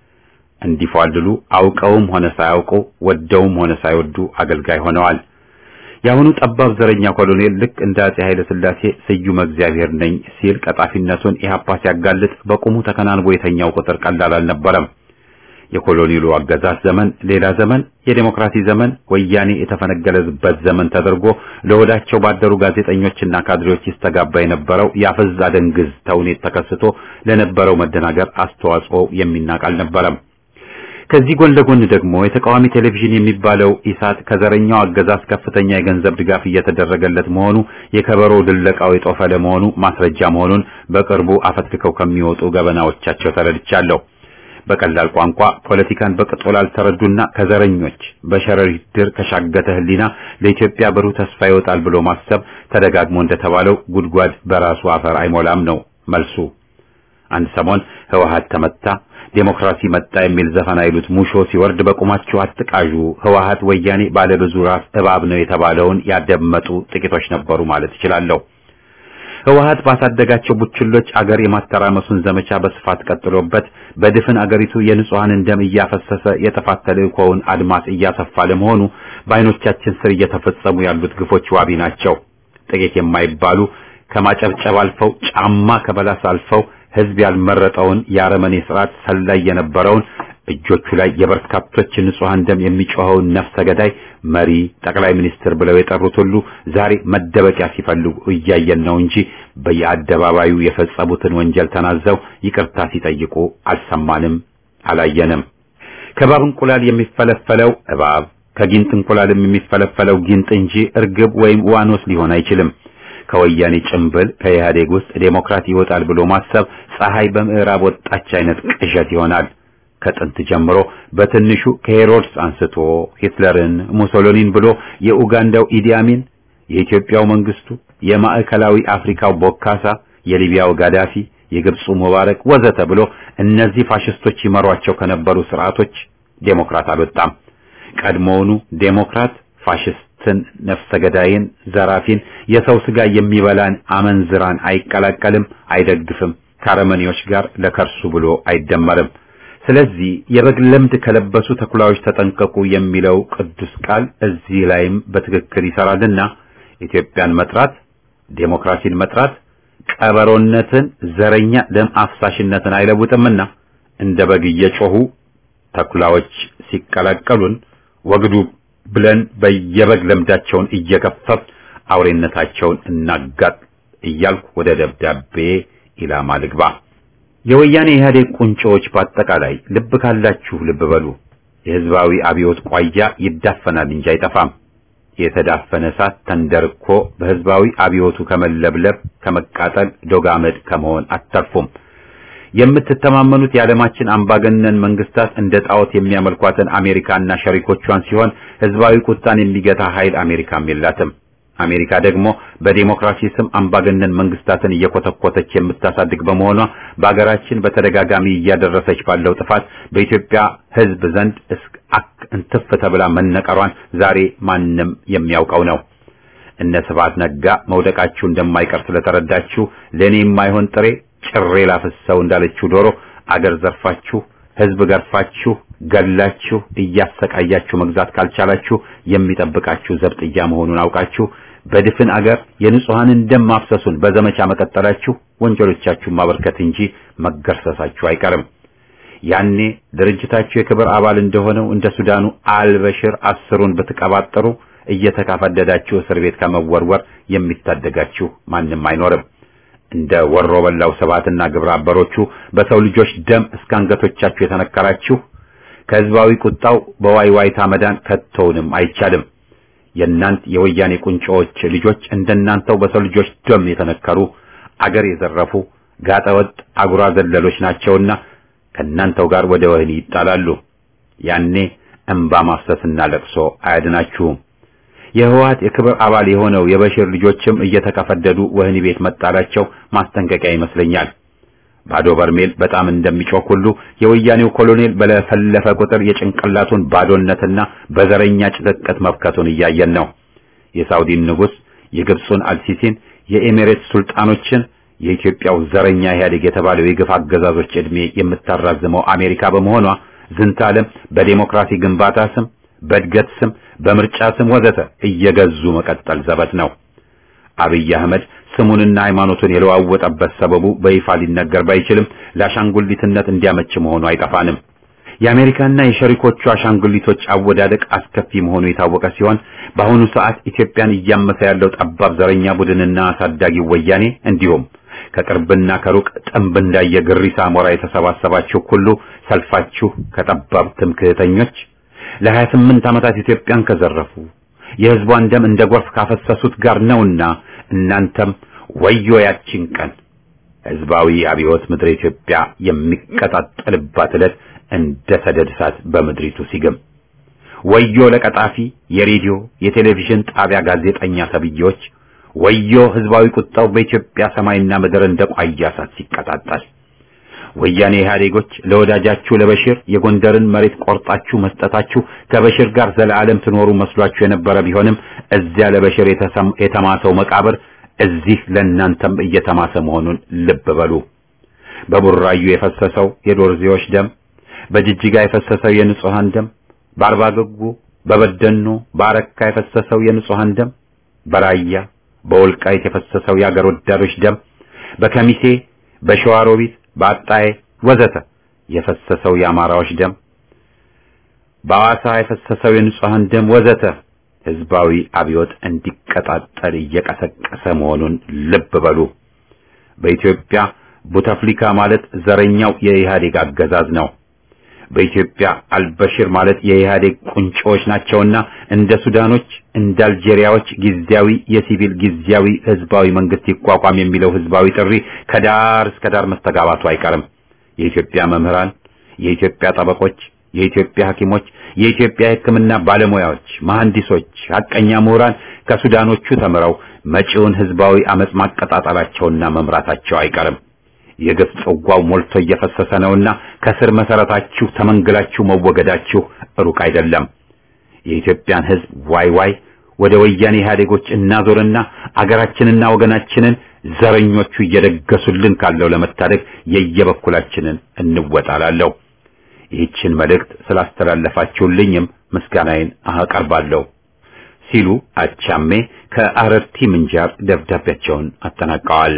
እንዲፏልሉ አውቀውም ሆነ ሳያውቁ ወደውም ሆነ ሳይወዱ አገልጋይ ሆነዋል። የአሁኑ ጠባብ ዘረኛ ኮሎኔል ልክ እንደ አጼ ኃይለ ሥላሴ ስዩመ እግዚአብሔር ነኝ ሲል ቀጣፊነቱን ኢህአፓ ሲያጋልጥ በቁሙ ተከናንቦ የተኛው ቁጥር ቀላል አልነበረም። የኮሎኔሉ አገዛዝ ዘመን ሌላ ዘመን፣ የዴሞክራሲ ዘመን ወያኔ የተፈነገለበት ዘመን ተደርጎ ለወዳቸው ባደሩ ጋዜጠኞችና ካድሬዎች ይስተጋባ የነበረው ያፈዝ አደንግዝ ተውኔት ተከስቶ ለነበረው መደናገር አስተዋጽኦ የሚናቅ አልነበረም። ከዚህ ጎን ለጎን ደግሞ የተቃዋሚ ቴሌቪዥን የሚባለው ኢሳት ከዘረኛው አገዛዝ ከፍተኛ የገንዘብ ድጋፍ እየተደረገለት መሆኑ የከበሮ ድለቃው የጦፈ ለመሆኑ ማስረጃ መሆኑን በቅርቡ አፈትክከው ከሚወጡ ገበናዎቻቸው ተረድቻለሁ። በቀላል ቋንቋ ፖለቲካን በቅጡ ላልተረዱና ከዘረኞች በሸረሪት ድር ከሻገተ ሕሊና ለኢትዮጵያ ብሩህ ተስፋ ይወጣል ብሎ ማሰብ ተደጋግሞ እንደተባለው ጉድጓድ በራሱ አፈር አይሞላም ነው መልሱ። አንድ ሰሞን ህወሓት ተመታ፣ ዴሞክራሲ መጣ የሚል ዘፈን አይሉት ሙሾ ሲወርድ በቁማችሁ አትቃዡ፣ ህወሓት ወያኔ ባለብዙ ራስ እባብ ነው የተባለውን ያደመጡ ጥቂቶች ነበሩ ማለት እችላለሁ። ህወሓት ባሳደጋቸው ቡችሎች አገር የማተራመሱን ዘመቻ በስፋት ቀጥሎበት በድፍን አገሪቱ የንጹሐንን ደም እያፈሰሰ የጥፋት ተልእኮውን አድማስ እያሰፋ ለመሆኑ በዓይኖቻችን ስር እየተፈጸሙ ያሉት ግፎች ዋቢ ናቸው። ጥቂት የማይባሉ ከማጨብጨብ አልፈው ጫማ ከበላስ አልፈው ህዝብ ያልመረጠውን የአረመኔ ስርዓት ሰላይ የነበረውን እጆቹ ላይ የበርካቶች ንጹሐን ደም የሚጮኸውን ነፍሰ ገዳይ መሪ ጠቅላይ ሚኒስትር ብለው የጠሩት ሁሉ ዛሬ መደበቂያ ሲፈልጉ እያየን ነው እንጂ በየአደባባዩ የፈጸሙትን ወንጀል ተናዘው ይቅርታ ሲጠይቁ አልሰማንም፣ አላየንም። ከባብ እንቁላል የሚፈለፈለው እባብ ከጊንጥ እንቁላልም የሚፈለፈለው ጊንጥ እንጂ እርግብ ወይም ዋኖስ ሊሆን አይችልም። ከወያኔ ጭምብል ከኢህአዴግ ውስጥ ዴሞክራት ይወጣል ብሎ ማሰብ ፀሐይ በምዕራብ ወጣች አይነት ቅዠት ይሆናል። ከጥንት ጀምሮ በትንሹ ከሄሮድስ አንስቶ ሂትለርን፣ ሙሶሎኒን ብሎ የኡጋንዳው ኢዲያሚን፣ የኢትዮጵያው መንግስቱ፣ የማዕከላዊ አፍሪካው ቦካሳ፣ የሊቢያው ጋዳፊ፣ የግብፁ ሙባረክ ወዘተ ብሎ እነዚህ ፋሽስቶች ይመሯቸው ከነበሩ ስርዓቶች ዴሞክራት አልወጣም። ቀድሞውኑ ዴሞክራት ፋሽስትን፣ ነፍሰ ገዳይን፣ ዘራፊን፣ የሰው ስጋ የሚበላን አመንዝራን አይቀላቀልም፣ አይደግፍም። ከአረመኔዎች ጋር ለከርሱ ብሎ አይደመርም። ስለዚህ የበግ ለምድ ከለበሱ ተኩላዎች ተጠንቀቁ የሚለው ቅዱስ ቃል እዚህ ላይም በትክክል ይሰራልና ኢትዮጵያን መጥራት፣ ዴሞክራሲን መጥራት ቀበሮነትን፣ ዘረኛ ደም አፍሳሽነትን አይለውጥምና እንደ በግ እየጮሁ ተኩላዎች ሲቀላቀሉን ወግዱ ብለን በየበግ ለምዳቸውን እየገፈፍ አውሬነታቸውን እናጋጥ እያልኩ ወደ ደብዳቤ ኢላማ ልግባ። የወያኔ ኢህአዴግ ቁንጮዎች በአጠቃላይ ልብ ካላችሁ ልብ በሉ። የህዝባዊ አብዮት ቋያ ይዳፈናል እንጂ አይጠፋም። የተዳፈነ እሳት ተንደርኮ በህዝባዊ አብዮቱ ከመለብለብ ከመቃጠል ዶጋመድ ከመሆን አተርፉም። የምትተማመኑት የዓለማችን አምባገነን መንግስታት እንደ ጣዖት የሚያመልኳትን አሜሪካና ሸሪኮቿን ሲሆን ህዝባዊ ቁጣን የሚገታ ኃይል አሜሪካም የላትም። አሜሪካ ደግሞ በዲሞክራሲ ስም አምባገነን መንግስታትን እየኮተኮተች የምታሳድግ በመሆኗ በአገራችን በተደጋጋሚ እያደረሰች ባለው ጥፋት በኢትዮጵያ ህዝብ ዘንድ አክ እንትፍ ተብላ መነቀሯን ዛሬ ማንም የሚያውቀው ነው። እነ ስብሐት ነጋ መውደቃችሁ እንደማይቀር ስለተረዳችሁ ለእኔ የማይሆን ጥሬ ጭሬ ላፍሰው እንዳለችው ዶሮ አገር ዘርፋችሁ ህዝብ ገርፋችሁ ገላችሁ እያሰቃያችሁ መግዛት ካልቻላችሁ የሚጠብቃችሁ ዘብጥያ መሆኑን አውቃችሁ በድፍን አገር የንጹሐንን ደም ማፍሰሱን በዘመቻ መቀጠላችሁ ወንጀሎቻችሁን ማበርከት እንጂ መገርሰሳችሁ አይቀርም። ያኔ ድርጅታችሁ የክብር አባል እንደሆነው እንደ ሱዳኑ አልበሽር አስሩን ብትቀባጥሩ እየተካፈደዳችሁ እስር ቤት ከመወርወር የሚታደጋችሁ ማንም አይኖርም። እንደ ወሮ በላው ሰባትና ግብረ አበሮቹ በሰው ልጆች ደም እስከ አንገቶቻችሁ የተነከራችሁ ከህዝባዊ ቁጣው በዋይዋይታ መዳን ከቶውንም አይቻልም። የእናንት የወያኔ ቁንጮዎች ልጆች እንደናንተው በሰው ልጆች ደም የተነከሩ አገር የዘረፉ ጋጠወጥ አጉራ ዘለሎች ናቸውና ከእናንተው ጋር ወደ ወህኒ ይጣላሉ። ያኔ እንባ ማፍሰስና ለቅሶ አያድናችሁም። የህወሓት የክብር አባል የሆነው የበሽር ልጆችም እየተከፈደዱ ወህኒ ቤት መጣላቸው ማስጠንቀቂያ ይመስለኛል። ባዶ በርሜል በጣም እንደሚጮህ ሁሉ የወያኔው ኮሎኔል በለፈለፈ ቁጥር የጭንቅላቱን ባዶነትና በዘረኛ ጭቅቅት መብከቱን እያየን ነው። የሳውዲን ንጉሥ፣ የግብፁን አልሲሲን፣ የኤሚሬትስ ሱልጣኖችን የኢትዮጵያው ዘረኛ ኢህአዴግ የተባለው የግፍ አገዛዞች ዕድሜ የምታራዝመው አሜሪካ በመሆኗ ዝንተ ዓለም በዴሞክራሲ ግንባታ ስም፣ በእድገት ስም፣ በምርጫ ስም ወዘተ እየገዙ መቀጠል ዘበት ነው። አብይ አህመድ ስሙንና ሃይማኖቱን የለዋወጠበት ሰበቡ በይፋ ሊነገር ባይችልም ለአሻንጉሊትነት እንዲያመች መሆኑ አይጠፋንም። የአሜሪካና የሸሪኮቹ አሻንጉሊቶች አወዳደቅ አስከፊ መሆኑ የታወቀ ሲሆን በአሁኑ ሰዓት ኢትዮጵያን እያመሰ ያለው ጠባብ ዘረኛ ቡድንና አሳዳጊው ወያኔ እንዲሁም ከቅርብና ከሩቅ ጥንብ እንዳየ ግሪሳ ሞራ የተሰባሰባችሁ ሁሉ ሰልፋችሁ ከጠባብ ትምክህተኞች ለሀያ ስምንት ዓመታት ኢትዮጵያን ከዘረፉ የሕዝቧን ደም እንደ ጎርፍ ካፈሰሱት ጋር ነውና እናንተም ወዮ ያቺን ቀን ሕዝባዊ አብዮት ምድረ ኢትዮጵያ የሚቀጣጠልባት ዕለት እንደ ሰደድ እሳት በምድሪቱ ሲግም ወዮ ለቀጣፊ የሬዲዮ የቴሌቪዥን ጣቢያ ጋዜጠኛ ተብዬዎች ወዮ ሕዝባዊ ቁጣው በኢትዮጵያ ሰማይና ምድር እንደ ቋያ እሳት ሲቀጣጠል ወያኔ ኢህአዴጎች ለወዳጃችሁ ለበሽር የጎንደርን መሬት ቆርጣችሁ መስጠታችሁ ከበሽር ጋር ዘለዓለም ትኖሩ መስሏችሁ የነበረ ቢሆንም እዚያ ለበሽር የተማሰው መቃብር እዚህ ለእናንተም እየተማሰ መሆኑን ልብ በሉ። በቡራዩ የፈሰሰው የዶርዜዎች ደም፣ በጅጅጋ የፈሰሰው የንጹሃን ደም፣ በአርባ ገጉ፣ በበደኖ፣ በአረካ የፈሰሰው የንጹሃን ደም፣ በራያ በወልቃይት የፈሰሰው የአገር ወዳዶች ደም፣ በከሚሴ በሸዋሮቢት በአጣዬ ወዘተ የፈሰሰው የአማራዎች ደም በአዋሳ የፈሰሰው የንጹሃን ደም ወዘተ ህዝባዊ አብዮት እንዲቀጣጠል እየቀሰቀሰ መሆኑን ልብ በሉ። በኢትዮጵያ ቡተፍሊካ ማለት ዘረኛው የኢህአዴግ አገዛዝ ነው። በኢትዮጵያ አልበሽር ማለት የኢህአዴግ ቁንጮዎች ናቸውና እንደ ሱዳኖች እንደ አልጄሪያዎች ጊዜያዊ የሲቪል ጊዜያዊ ህዝባዊ መንግስት ይቋቋም የሚለው ህዝባዊ ጥሪ ከዳር እስከ ዳር መስተጋባቱ አይቀርም። የኢትዮጵያ መምህራን፣ የኢትዮጵያ ጠበቆች፣ የኢትዮጵያ ሐኪሞች፣ የኢትዮጵያ የሕክምና ባለሙያዎች፣ መሐንዲሶች፣ ሐቀኛ ምሁራን ከሱዳኖቹ ተምረው መጪውን ህዝባዊ አመጽ ማቀጣጠላቸውና መምራታቸው አይቀርም። የግፍ ጽዋው ሞልቶ እየፈሰሰ ነውና ከስር መሰረታችሁ ተመንግላችሁ መወገዳችሁ ሩቅ አይደለም። የኢትዮጵያን ህዝብ ዋይ ዋይ ወደ ወያኔ ኢህአዴጎች እናዞርና አገራችንና ወገናችንን ዘረኞቹ እየደገሱልን ካለው ለመታደግ የየበኩላችንን እንወጣላለሁ። ይህችን መልእክት ስላስተላለፋችሁልኝም ምስጋናዬን አቀርባለሁ ሲሉ አቻሜ ከአረርቲ ምንጃር ደብዳቤያቸውን አጠናቀዋል።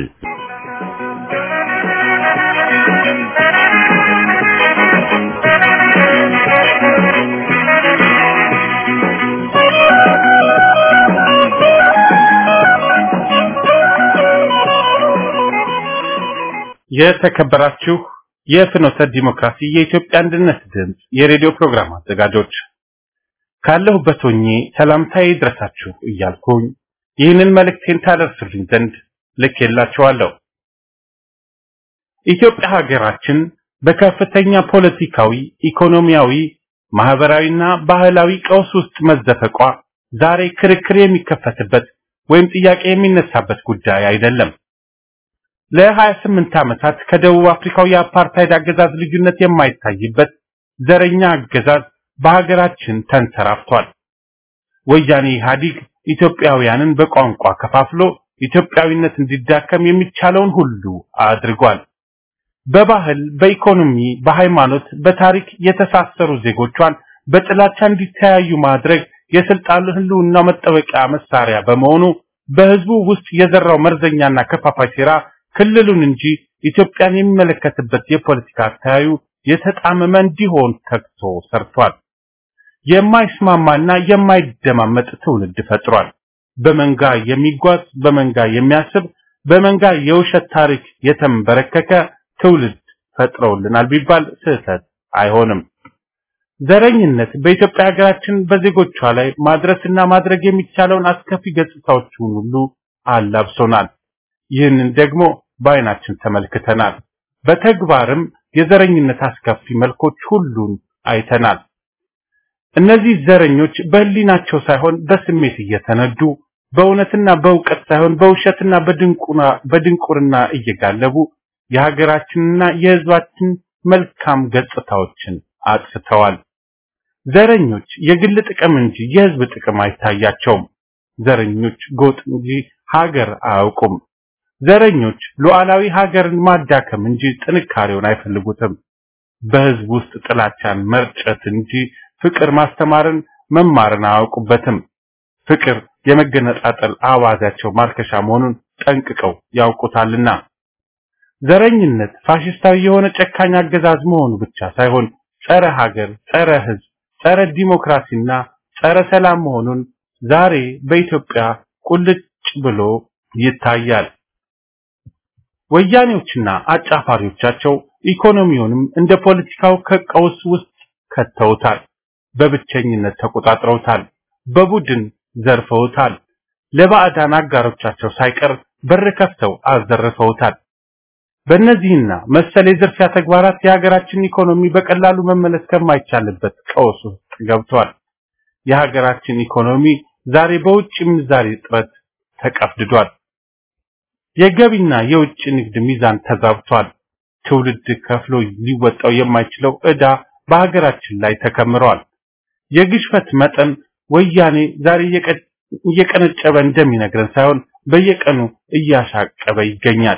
የተከበራችሁ የፍኖተ ዲሞክራሲ የኢትዮጵያ አንድነት ድምፅ የሬዲዮ ፕሮግራም አዘጋጆች ካለሁበት ሆኜ ሰላምታዬ ይድረሳችሁ እያልኩኝ ይህንን መልእክቴን ታደርሱልኝ ዘንድ ልኬላችኋለሁ። ኢትዮጵያ ሀገራችን በከፍተኛ ፖለቲካዊ፣ ኢኮኖሚያዊ፣ ማህበራዊና ባህላዊ ቀውስ ውስጥ መዘፈቋ ዛሬ ክርክር የሚከፈትበት ወይም ጥያቄ የሚነሳበት ጉዳይ አይደለም። ለ28 ዓመታት ከደቡብ አፍሪካው የአፓርታይድ አገዛዝ ልዩነት የማይታይበት ዘረኛ አገዛዝ በሀገራችን ተንሰራፍቷል። ወያኔ ኢህአዲግ ኢትዮጵያውያንን በቋንቋ ከፋፍሎ ኢትዮጵያዊነት እንዲዳከም የሚቻለውን ሁሉ አድርጓል። በባህል፣ በኢኮኖሚ፣ በሃይማኖት፣ በታሪክ የተሳሰሩ ዜጎቿን በጥላቻ እንዲተያዩ ማድረግ የስልጣን ህልውና መጠበቂያ መሳሪያ በመሆኑ በህዝቡ ውስጥ የዘራው መርዘኛና ከፋፋይ ሴራ ክልሉን እንጂ ኢትዮጵያን የሚመለከትበት የፖለቲካ አተያዩ የተጣመመ እንዲሆን ተግቶ ሰርቷል። የማይስማማና የማይደማመጥ ትውልድ ፈጥሯል። በመንጋ የሚጓዝ በመንጋ የሚያስብ በመንጋ የውሸት ታሪክ የተንበረከከ ትውልድ ፈጥረውልናል ቢባል ስህተት አይሆንም። ዘረኝነት በኢትዮጵያ ሀገራችን በዜጎቿ ላይ ማድረስና ማድረግ የሚቻለውን አስከፊ ገጽታዎችን ሁሉ አላብሶናል። ይህንን ደግሞ በአይናችን ተመልክተናል። በተግባርም የዘረኝነት አስከፊ መልኮች ሁሉን አይተናል። እነዚህ ዘረኞች በህሊናቸው ሳይሆን በስሜት እየተነዱ በእውነትና በእውቀት ሳይሆን በውሸትና በድንቁና በድንቁርና እየጋለቡ የሀገራችንና የህዝባችን መልካም ገጽታዎችን አጥፍተዋል። ዘረኞች የግል ጥቅም እንጂ የህዝብ ጥቅም አይታያቸውም። ዘረኞች ጎጥ እንጂ ሀገር አያውቁም። ዘረኞች ሉዓላዊ ሀገርን ማዳከም እንጂ ጥንካሬውን አይፈልጉትም። በህዝብ ውስጥ ጥላቻን መርጨት እንጂ ፍቅር ማስተማርን መማርን አያውቁበትም። ፍቅር የመገነጣጠል አዋዛቸው ማርከሻ መሆኑን ጠንቅቀው ያውቁታልና ዘረኝነት ፋሽስታዊ የሆነ ጨካኝ አገዛዝ መሆኑ ብቻ ሳይሆን ጸረ ሀገር፣ ጸረ ህዝብ፣ ጸረ ዲሞክራሲና ጸረ ሰላም መሆኑን ዛሬ በኢትዮጵያ ቁልጭ ብሎ ይታያል። ወያኔዎችና አጫፋሪዎቻቸው ኢኮኖሚውንም እንደ ፖለቲካው ከቀውስ ውስጥ ከተውታል። በብቸኝነት ተቆጣጥረውታል። በቡድን ዘርፈውታል። ለባዕዳን አጋሮቻቸው ሳይቀር በር ከፍተው አዘርፈውታል። በእነዚህና መሰል የዝርፊያ ተግባራት የሀገራችን ኢኮኖሚ በቀላሉ መመለስ ከማይቻልበት ቀውስ ውስጥ ገብቷል። የሀገራችን ኢኮኖሚ ዛሬ በውጭ ምንዛሬ እጥረት ተቀፍድዷል። የገቢና የውጭ ንግድ ሚዛን ተዛብቷል። ትውልድ ከፍሎ ሊወጣው የማይችለው ዕዳ በሀገራችን ላይ ተከምሯል። የግሽፈት መጠን ወያኔ ዛሬ እየቀነጨበ እንደሚነግረን ሳይሆን በየቀኑ እያሻቀበ ይገኛል።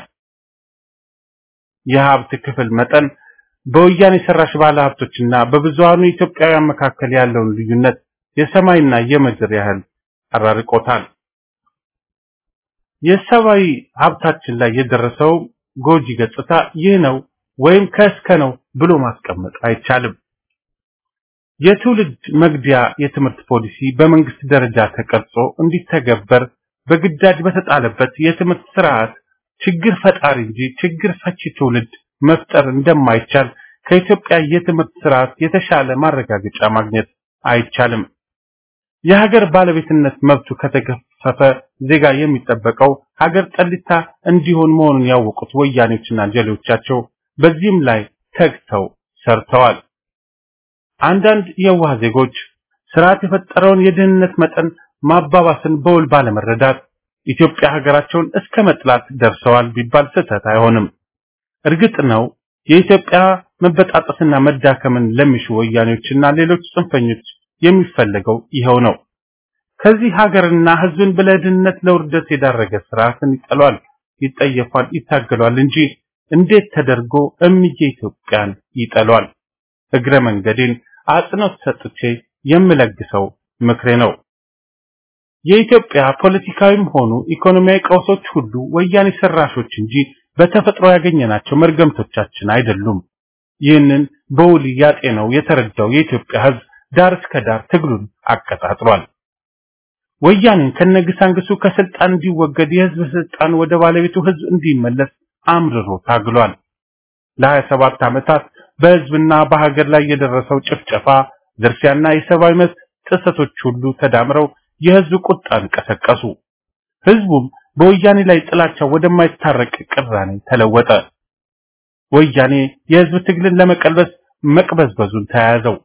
የሀብት ክፍል መጠን በወያኔ ሰራሽ ባለሀብቶችና በብዙሃኑ ኢትዮጵያውያን መካከል ያለውን ልዩነት የሰማይና የምድር ያህል አራርቆታል። የሰብአዊ ሀብታችን ላይ የደረሰው ጎጂ ገጽታ ይህ ነው ወይም ከእስከ ነው ብሎ ማስቀመጥ አይቻልም። የትውልድ መግቢያ የትምህርት ፖሊሲ በመንግስት ደረጃ ተቀርጾ እንዲተገበር በግዳጅ በተጣለበት የትምህርት ስርዓት ችግር ፈጣሪ እንጂ ችግር ፈቺ ትውልድ መፍጠር እንደማይቻል ከኢትዮጵያ የትምህርት ስርዓት የተሻለ ማረጋገጫ ማግኘት አይቻልም። የሀገር ባለቤትነት መብቱ ከተገፈፈ ዜጋ የሚጠበቀው ሀገር ጠሊታ እንዲሆን መሆኑን ያወቁት ወያኔዎችና ጀሌዎቻቸው በዚህም ላይ ተግተው ሰርተዋል። አንዳንድ የዋህ ዜጎች ስርዓት የፈጠረውን የድህነት መጠን ማባባስን በውል ባለመረዳት ኢትዮጵያ ሀገራቸውን እስከ መጥላት ደርሰዋል ቢባል ስህተት አይሆንም። እርግጥ ነው የኢትዮጵያ መበጣጠስና መዳከምን ለሚሹ ወያኔዎችና ሌሎች ጽንፈኞች የሚፈለገው ይኸው ነው። ከዚህ ሀገርና ሕዝብን በለድህነት ለውርደት የዳረገ ስርዓትን ይጠሏል፣ ይጠየፋል፣ ይታገሏል እንጂ እንዴት ተደርጎ እምዬ ኢትዮጵያን ይጠሏል? እግረ መንገዴን አጽንኦት ሰጥቼ የምለግሰው ምክሬ ነው። የኢትዮጵያ ፖለቲካዊም ሆኑ ኢኮኖሚያዊ ቀውሶች ሁሉ ወያኔ ሰራሾች እንጂ በተፈጥሮ ያገኘናቸው መርገምቶቻችን አይደሉም። ይህንን በውል ያጤነው የተረዳው የኢትዮጵያ ሕዝብ ዳር እስከ ዳር ትግሉን አቀጣጥሏል። ወያኔን ከነግሳንግሱ ከስልጣን እንዲወገድ የህዝብ ስልጣን ወደ ባለቤቱ ህዝብ እንዲመለስ አምርሮ ታግሏል። ለ27 ዓመታት በህዝብና በሀገር ላይ የደረሰው ጭፍጨፋ፣ ዝርፊያና የሰብአዊ መብት ጥሰቶች ሁሉ ተዳምረው የህዝብ ቁጣን ቀሰቀሱ። ህዝቡም በወያኔ ላይ ጥላቻው ወደማይታረቅ ቅራኔ ተለወጠ። ወያኔ የህዝብ ትግልን ለመቀልበስ መቅበዝበዙን ተያያዘው።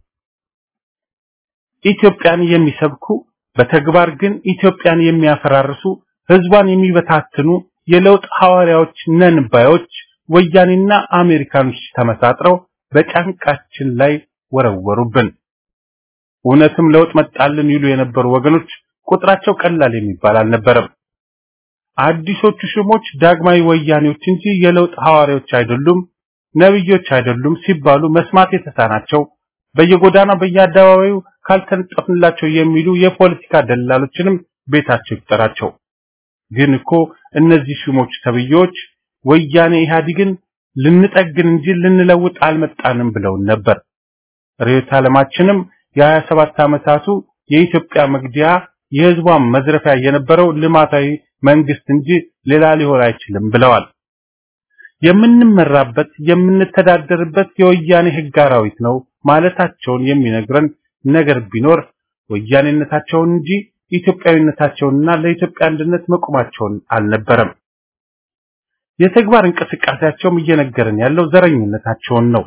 ኢትዮጵያን የሚሰብኩ በተግባር ግን ኢትዮጵያን የሚያፈራርሱ ህዝቧን የሚበታትኑ የለውጥ ሐዋርያዎች ነን ባዮች ወያኔና አሜሪካኖች ተመሳጥረው በጫንቃችን ላይ ወረወሩብን። እውነትም ለውጥ መጣልን ይሉ የነበሩ ወገኖች ቁጥራቸው ቀላል የሚባል አልነበረም። አዲሶቹ ሽሞች ዳግማዊ ወያኔዎች እንጂ የለውጥ ሐዋርያዎች አይደሉም፣ ነብዮች አይደሉም ሲባሉ መስማት የተሳናቸው በየጎዳና በየአደባባዩ ካልተነጠፍንላቸው የሚሉ የፖለቲካ ደላሎችንም ቤታቸው ይቁጠራቸው። ግን እኮ እነዚህ ሹሞች ተብዮች ወያኔ ኢህአዲግን ልንጠግን እንጂ ልንለውጥ አልመጣንም ብለውን ነበር። ርዕዮተ ዓለማችንም የሀያ ሰባት ዓመታቱ የኢትዮጵያ መግዲያ የህዝቧን መዝረፊያ የነበረው ልማታዊ መንግስት እንጂ ሌላ ሊሆን አይችልም ብለዋል። የምንመራበት የምንተዳደርበት የወያኔ ህግ አራዊት ነው ማለታቸውን የሚነግረን ነገር ቢኖር ወያኔነታቸውን እንጂ ኢትዮጵያዊነታቸውንና ለኢትዮጵያ አንድነት መቆማቸውን አልነበረም። የተግባር እንቅስቃሴያቸውም እየነገረን ያለው ዘረኝነታቸውን ነው።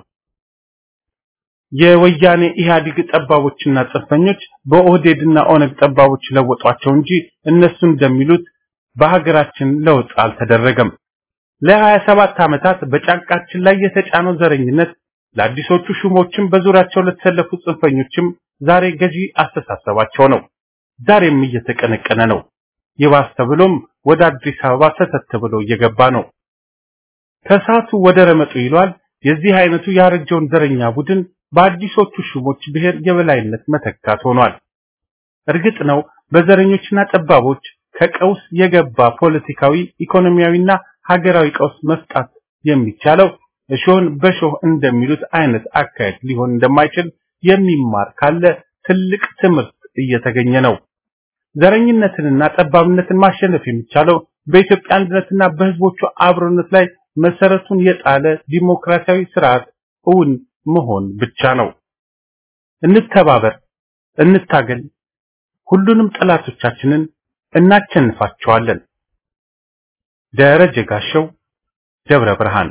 የወያኔ ኢህአዴግ ጠባቦችና ጽንፈኞች በኦህዴድና ኦነግ ጠባቦች ለወጧቸው እንጂ እነሱ እንደሚሉት በሀገራችን ለውጥ አልተደረገም። ለሀያ ሰባት ዓመታት በጫንቃችን ላይ የተጫነው ዘረኝነት ለአዲሶቹ ሹሞችም በዙሪያቸው ለተሰለፉ ጽንፈኞችም ዛሬ ገዢ አስተሳሰባቸው ነው። ዛሬም እየተቀነቀነ ነው። ይባስ ተብሎም ወደ አዲስ አበባ ሰተት ብሎ እየገባ ነው። ከሳቱ ወደ ረመጡ ይሏል። የዚህ አይነቱ ያረጀውን ዘረኛ ቡድን በአዲሶቹ ሹሞች ብሔር የበላይነት መተካት ሆኗል። እርግጥ ነው በዘረኞችና ጠባቦች ከቀውስ የገባ ፖለቲካዊ፣ ኢኮኖሚያዊና ሀገራዊ ቀውስ መፍጣት የሚቻለው እሾህን በሾህ እንደሚሉት አይነት አካሄድ ሊሆን እንደማይችል የሚማር ካለ ትልቅ ትምህርት እየተገኘ ነው። ዘረኝነትንና ጠባብነትን ማሸነፍ የሚቻለው በኢትዮጵያ አንድነትና በህዝቦቹ አብሮነት ላይ መሰረቱን የጣለ ዲሞክራሲያዊ ስርዓት እውን መሆን ብቻ ነው። እንተባበር፣ እንታገል፣ ሁሉንም ጠላቶቻችንን እናቸንፋቸዋለን። ደረጀ ጋሸው ደብረ ብርሃን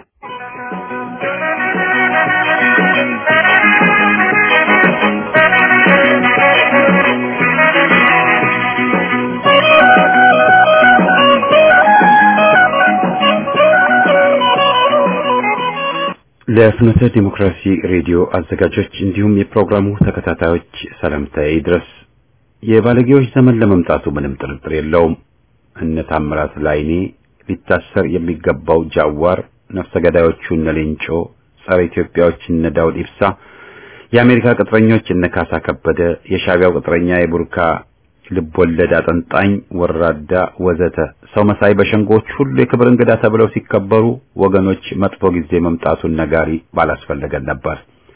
ለፍኖተ ዲሞክራሲ ሬዲዮ አዘጋጆች እንዲሁም የፕሮግራሙ ተከታታዮች ሰላምታዬ ይድረስ። የባለጌዎች ዘመን ለመምጣቱ ምንም ጥርጥር የለውም። እነ ታምራት ላይኔ ሊታሰር የሚገባው ጃዋር፣ ነፍሰ ገዳዮቹ እነ ሌንጮ፣ ጸረ ኢትዮጵያዎች እነ ዳውድ ኢብሳ፣ የአሜሪካ ቅጥረኞች እነ ካሳ ከበደ፣ የሻቢያው ቅጥረኛ የቡርካ ልቦለድ አጠንጣኝ ወራዳ ወዘተ ሰው መሳይ በሸንጎች ሁሉ የክብር እንግዳ ተብለው ሲከበሩ ወገኖች መጥፎ ጊዜ መምጣቱን ነጋሪ ባላስፈለገን ነበር።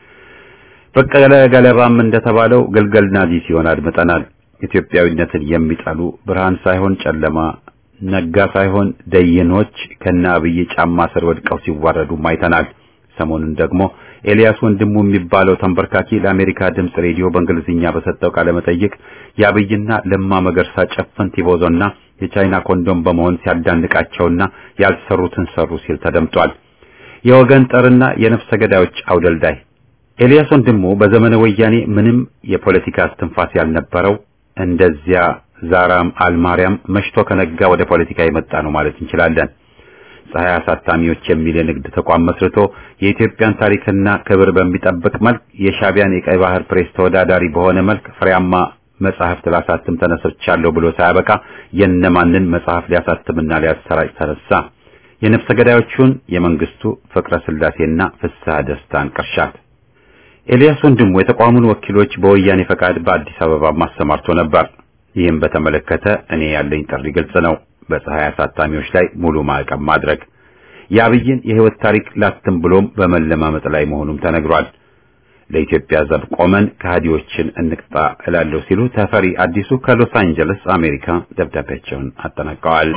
በቀለ ገለባም እንደተባለው ግልገል ናዚ ሲሆን አድምጠናል። ኢትዮጵያዊነትን የሚጠሉ ብርሃን ሳይሆን ጨለማ፣ ነጋ ሳይሆን ደይኖች ከነ አብይ ጫማ ስር ወድቀው ሲዋረዱ አይተናል። ሰሞኑን ደግሞ ኤልያስ ወንድሙ የሚባለው ተንበርካኪ ለአሜሪካ ድምፅ ሬዲዮ በእንግሊዝኛ በሰጠው ቃለ መጠይቅ የአብይና ለማ መገርሳ ጨፈን ቲቦዞና የቻይና ኮንዶም በመሆን ሲያዳንቃቸውና ያልሰሩትን ሰሩ ሲል ተደምጧል። የወገን ጠርና የነፍሰ ገዳዮች አውደልዳይ ኤልያስ ወንድሙ በዘመነ ወያኔ ምንም የፖለቲካ እስትንፋስ ያልነበረው እንደዚያ ዛራም አልማርያም መሽቶ ከነጋ ወደ ፖለቲካ የመጣ ነው ማለት እንችላለን። ፀሐይ አሳታሚዎች የሚል የንግድ ተቋም መስርቶ የኢትዮጵያን ታሪክና ክብር በሚጠብቅ መልክ የሻቢያን የቀይ ባህር ፕሬስ ተወዳዳሪ በሆነ መልክ ፍሬያማ መጽሐፍት ላሳትም ተነስቻለሁ ብሎ ሳያበቃ የነማንን መጽሐፍ ሊያሳትምና ሊያሰራጭ ተነሳ? የነፍሰ ገዳዮቹን የመንግስቱ ፍቅረ ስላሴና ፍስሐ ደስታን ቅርሻት። ኤልያስ ወንድሙ የተቋሙን ወኪሎች በወያኔ ፈቃድ በአዲስ አበባ ማሰማርቶ ነበር። ይህም በተመለከተ እኔ ያለኝ ጥሪ ግልጽ ነው። በፀሐይ አሳታሚዎች ላይ ሙሉ ማዕቀብ ማድረግ የአብይን የህይወት ታሪክ ላትም ብሎም በመለማመጥ ላይ መሆኑም ተነግሯል። ለኢትዮጵያ ዘብ ቆመን ከሃዲዎችን እንቅጣ እላለሁ ሲሉ ተፈሪ አዲሱ ከሎስ አንጀለስ አሜሪካ ደብዳቤያቸውን አጠናቀዋል።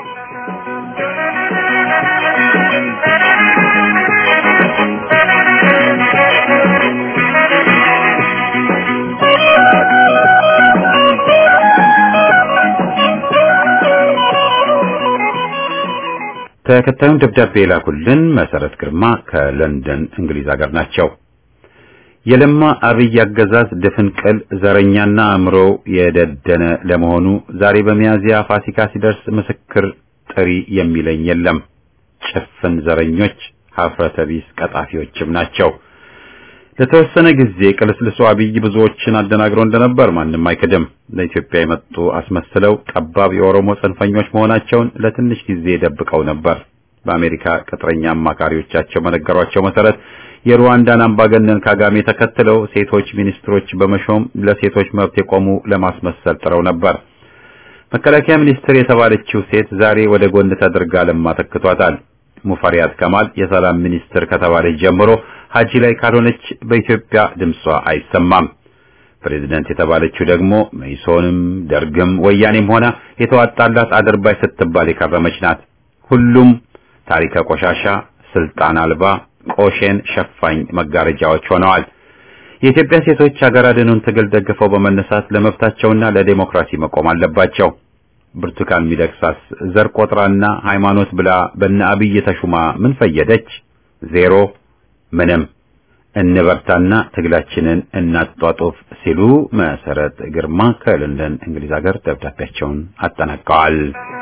ተከታዩን ደብዳቤ የላኩልን መሰረት ግርማ ከለንደን እንግሊዝ ሀገር ናቸው። የለማ አብይ አገዛዝ ድፍንቅል ዘረኛና አእምሮ የደደነ ለመሆኑ ዛሬ በሚያዝያ ፋሲካ ሲደርስ ምስክር ጥሪ የሚለኝ የለም። ጭፍን ዘረኞች ሀፍረተ ቢስ ቀጣፊዎችም ናቸው። ለተወሰነ ጊዜ ቅልስልሶ አብይ ብዙዎችን አደናግረው እንደነበር ማንም አይክድም። ለኢትዮጵያ የመጡ አስመስለው ጠባብ የኦሮሞ ጽንፈኞች መሆናቸውን ለትንሽ ጊዜ ደብቀው ነበር። በአሜሪካ ቅጥረኛ አማካሪዎቻቸው በነገሯቸው መሰረት የሩዋንዳን አምባገነን ካጋሜ ተከትለው ሴቶች ሚኒስትሮች በመሾም ለሴቶች መብት የቆሙ ለማስመሰል ጥረው ነበር። መከላከያ ሚኒስትር የተባለችው ሴት ዛሬ ወደ ጎን ተደርጋ ለማ ተክቷታል። ሙፈሪያት ከማል የሰላም ሚኒስትር ከተባለች ጀምሮ ሀጂ ላይ ካልሆነች በኢትዮጵያ ድምጿ አይሰማም። ፕሬዝደንት የተባለችው ደግሞ መኢሶንም ደርግም ወያኔም ሆና የተዋጣላት አድርባይ ስትባል የከረመች ናት። ሁሉም ታሪከ ቆሻሻ፣ ስልጣን አልባ፣ ቆሼን ሸፋኝ መጋረጃዎች ሆነዋል። የኢትዮጵያ ሴቶች ሀገር አድኑን ትግል ደግፈው በመነሳት ለመብታቸውና ለዴሞክራሲ መቆም አለባቸው። ብርቱካን ሚደቅሳስ ዘር ቆጥራና ሃይማኖት ብላ በነ አብይ ተሹማ ምን ፈየደች? ዜሮ ምንም። እንበርታና ትግላችንን እናጧጡፍ ሲሉ መሰረት ግርማ ከለንደን እንግሊዝ ሀገር ደብዳቤያቸውን አጠናቀዋል።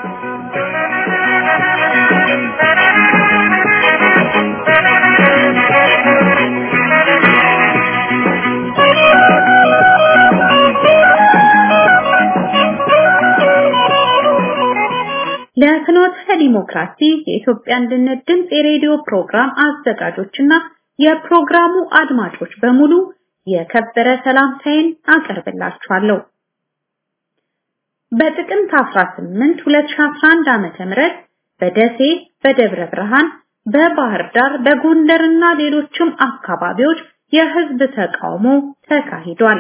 ለፍኖተ ዲሞክራሲ የኢትዮጵያ አንድነት ድምፅ የሬዲዮ ፕሮግራም አዘጋጆችና የፕሮግራሙ አድማጮች በሙሉ የከበረ ሰላምታዬን አቀርብላችኋለሁ። በጥቅምት 18 2011 ዓመተ ምህረት በደሴ፣ በደብረ ብርሃን፣ በባህር ዳር፣ በጎንደርና ሌሎችም አካባቢዎች የህዝብ ተቃውሞ ተካሂዷል።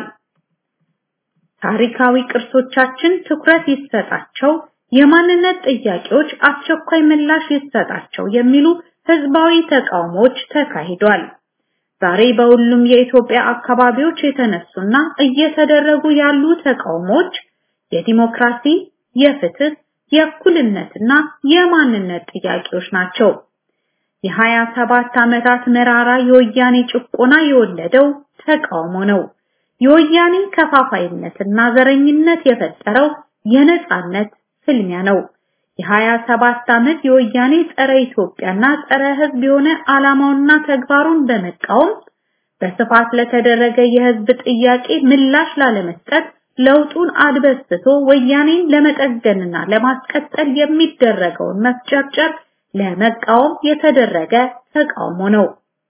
ታሪካዊ ቅርሶቻችን ትኩረት ይሰጣቸው፣ የማንነት ጥያቄዎች አስቸኳይ ምላሽ ይሰጣቸው የሚሉ ህዝባዊ ተቃውሞዎች ተካሂዷል። ዛሬ በሁሉም የኢትዮጵያ አካባቢዎች የተነሱና እየተደረጉ ያሉ ተቃውሞዎች የዲሞክራሲ፣ የፍትህ፣ የእኩልነትና የማንነት ጥያቄዎች ናቸው። የሀያ ሰባት ዓመታት መራራ የወያኔ ጭቆና የወለደው ተቃውሞ ነው። የወያኔ ከፋፋይነትና ዘረኝነት የፈጠረው የነጻነት ፍልሚያ ነው። የሀያ ሰባት ዓመት የወያኔ ጸረ ኢትዮጵያና ጸረ ህዝብ የሆነ ዓላማውና ተግባሩን በመቃወም በስፋት ለተደረገ የህዝብ ጥያቄ ምላሽ ላለመስጠት ለውጡን አድበስቶ ወያኔን ለመጠገንና ለማስቀጠል የሚደረገውን መፍጨርጨር ለመቃወም የተደረገ ተቃውሞ ነው።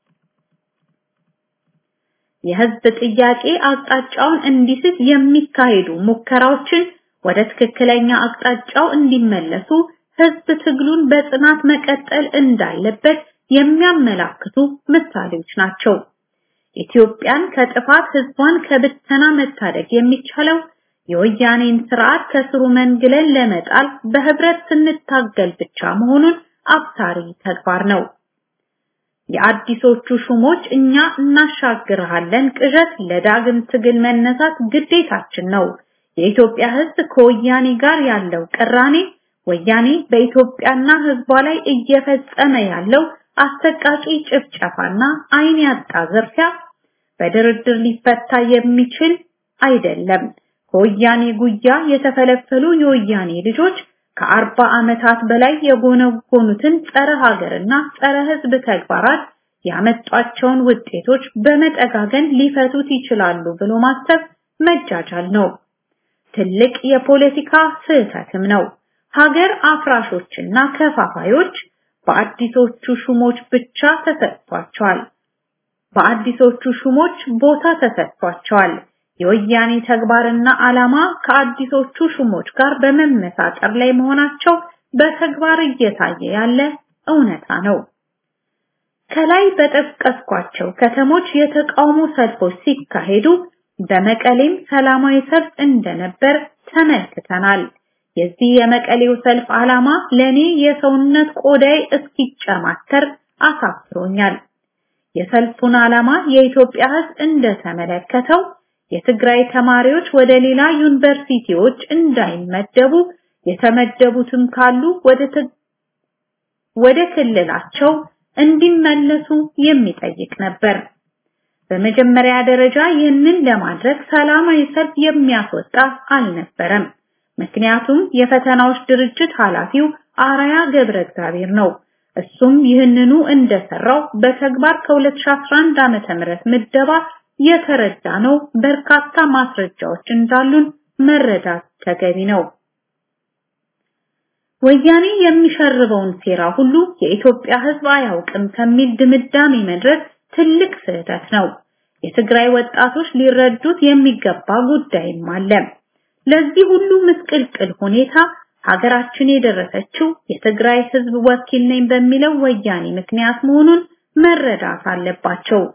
የህዝብ ጥያቄ አቅጣጫውን እንዲስት የሚካሄዱ ሙከራዎችን ወደ ትክክለኛ አቅጣጫው እንዲመለሱ ህዝብ ትግሉን በጽናት መቀጠል እንዳለበት የሚያመላክቱ ምሳሌዎች ናቸው። ኢትዮጵያን ከጥፋት ህዝቧን ከብተና መታደግ የሚቻለው የወያኔን ስርዓት ከስሩ መንግለን ለመጣል በህብረት ስንታገል ብቻ መሆኑን አብሳሪ ተግባር ነው። የአዲሶቹ ሹሞች እኛ እናሻግርሃለን ቅዠት ለዳግም ትግል መነሳት ግዴታችን ነው። የኢትዮጵያ ህዝብ ከወያኔ ጋር ያለው ቅራኔ ወያኔ በኢትዮጵያና ህዝቧ ላይ እየፈጸመ ያለው አሰቃቂ ጭፍጨፋና አይን ያጣ ዝርፊያ በድርድር ሊፈታ የሚችል አይደለም። ከወያኔ ጉያ የተፈለፈሉ የወያኔ ልጆች ከአርባ ዓመታት በላይ የጎነጎኑትን ጸረ ሀገርና ጸረ ህዝብ ተግባራት ያመጧቸውን ውጤቶች በመጠጋገን ሊፈቱት ይችላሉ ብሎ ማሰብ መጃጃል ነው። ትልቅ የፖለቲካ ስህተትም ነው። ሀገር አፍራሾችና ከፋፋዮች በአዲሶቹ ሹሞች ብቻ ተሰጥቷቸዋል። በአዲሶቹ ሹሞች ቦታ ተሰጥቷቸዋል። የወያኔ ተግባርና ዓላማ ከአዲሶቹ ሹሞች ጋር በመመሳጠር ላይ መሆናቸው በተግባር እየታየ ያለ እውነታ ነው። ከላይ በጠቀስኳቸው ከተሞች የተቃውሞ ሰልፎች ሲካሄዱ በመቀሌም ሰላማዊ ሰልፍ እንደነበር ተመልክተናል። የዚህ የመቀሌው ሰልፍ ዓላማ ለኔ የሰውነት ቆዳይ እስኪጨማተር አሳፍሮኛል። የሰልፉን ዓላማ የኢትዮጵያ ሕዝብ እንደተመለከተው የትግራይ ተማሪዎች ወደ ሌላ ዩኒቨርሲቲዎች እንዳይመደቡ የተመደቡትም ካሉ ወደ ወደ ክልላቸው እንዲመለሱ የሚጠይቅ ነበር። በመጀመሪያ ደረጃ ይህንን ለማድረግ ሰላማዊ ሰልፍ የሚያስወጣ አልነበረም። ምክንያቱም የፈተናዎች ድርጅት ኃላፊው አራያ ገብረ እግዚአብሔር ነው። እሱም ይህንኑ እንደሰራው በተግባር ከ2011 ዓመተ ምህረት ምደባ የተረዳ ነው። በርካታ ማስረጃዎች እንዳሉን መረዳት ተገቢ ነው። ወያኔ የሚሸርበውን ሴራ ሁሉ የኢትዮጵያ ሕዝብ አያውቅም ከሚል ድምዳሜ መድረስ ትልቅ ስህተት ነው። የትግራይ ወጣቶች ሊረዱት የሚገባ ጉዳይም አለ። ለዚህ ሁሉ ምስቅልቅል ሁኔታ ሀገራችን የደረሰችው የትግራይ ህዝብ ወኪል ነኝ በሚለው ወያኔ ምክንያት መሆኑን መረዳት አለባቸው።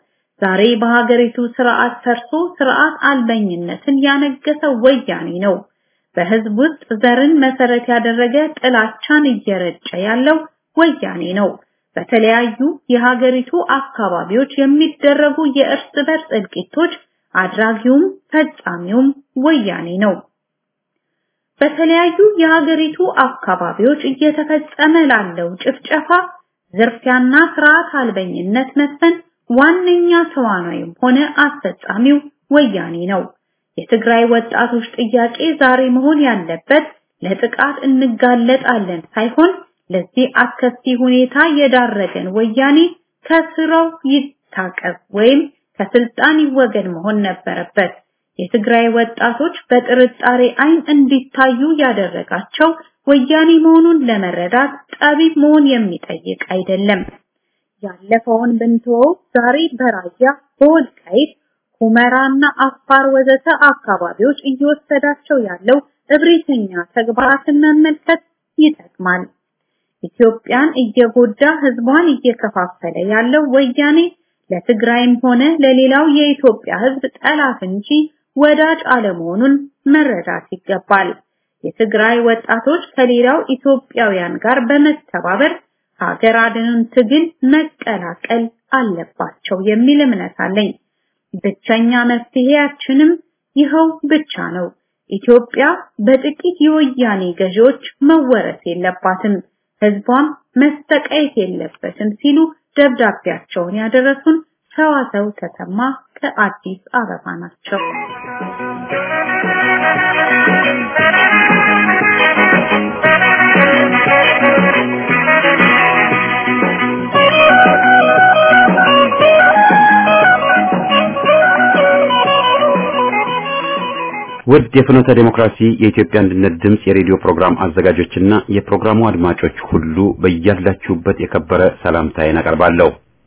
ዛሬ በሀገሪቱ ስርዓት ሰርቶ ስርዓት አልበኝነትን ያነገሰ ወያኔ ነው። በህዝብ ውስጥ ዘርን መሰረት ያደረገ ጥላቻን እየረጨ ያለው ወያኔ ነው። በተለያዩ የሀገሪቱ አካባቢዎች የሚደረጉ የእርስ በርስ እልቂቶች አድራጊውም ፈጻሚውም ወያኔ ነው። በተለያዩ የሀገሪቱ አካባቢዎች እየተፈጸመ ላለው ጭፍጨፋ፣ ዝርፊያና ስርዓት አልበኝነት መስፈን ዋነኛ ተዋናይም ሆነ አስፈጻሚው ወያኔ ነው። የትግራይ ወጣቶች ጥያቄ ዛሬ መሆን ያለበት ለጥቃት እንጋለጣለን ሳይሆን ለዚህ አስከፊ ሁኔታ የዳረገን ወያኔ ከስራው ይታቀብ ወይም ከስልጣን ይወገድ መሆን ነበረበት። የትግራይ ወጣቶች በጥርጣሬ አይን እንዲታዩ ያደረጋቸው ወያኔ መሆኑን ለመረዳት ጠቢብ መሆን የሚጠይቅ አይደለም። ያለፈውን ብንተወው ዛሬ በራያ በወልቃይት ሁመራና አፋር ወዘተ አካባቢዎች እየወሰዳቸው ያለው እብሪተኛ ተግባራትን መመልከት ይጠቅማል። ኢትዮጵያን እየጎዳ ህዝቧን እየከፋፈለ ያለው ወያኔ ለትግራይም ሆነ ለሌላው የኢትዮጵያ ህዝብ ጠላት እንጂ ወዳጅ አለመሆኑን መረዳት ይገባል። የትግራይ ወጣቶች ከሌላው ኢትዮጵያውያን ጋር በመተባበር ሀገር አድንን ትግል መቀላቀል አለባቸው የሚል እምነት አለኝ። ብቸኛ መፍትሄያችንም ይኸው ብቻ ነው። ኢትዮጵያ በጥቂት የወያኔ ገዢዎች መወረስ የለባትም፣ ህዝቧም መስተቀየት የለበትም ሲሉ ደብዳቤያቸውን ያደረሱን ሰዋሰው ተሰማ ከአዲስ አበባ ናቸው። ውድ የፍኖተ ዴሞክራሲ የኢትዮጵያ አንድነት ድምፅ የሬዲዮ ፕሮግራም አዘጋጆችና የፕሮግራሙ አድማጮች ሁሉ በያላችሁበት የከበረ ሰላምታዬን አቀርባለሁ።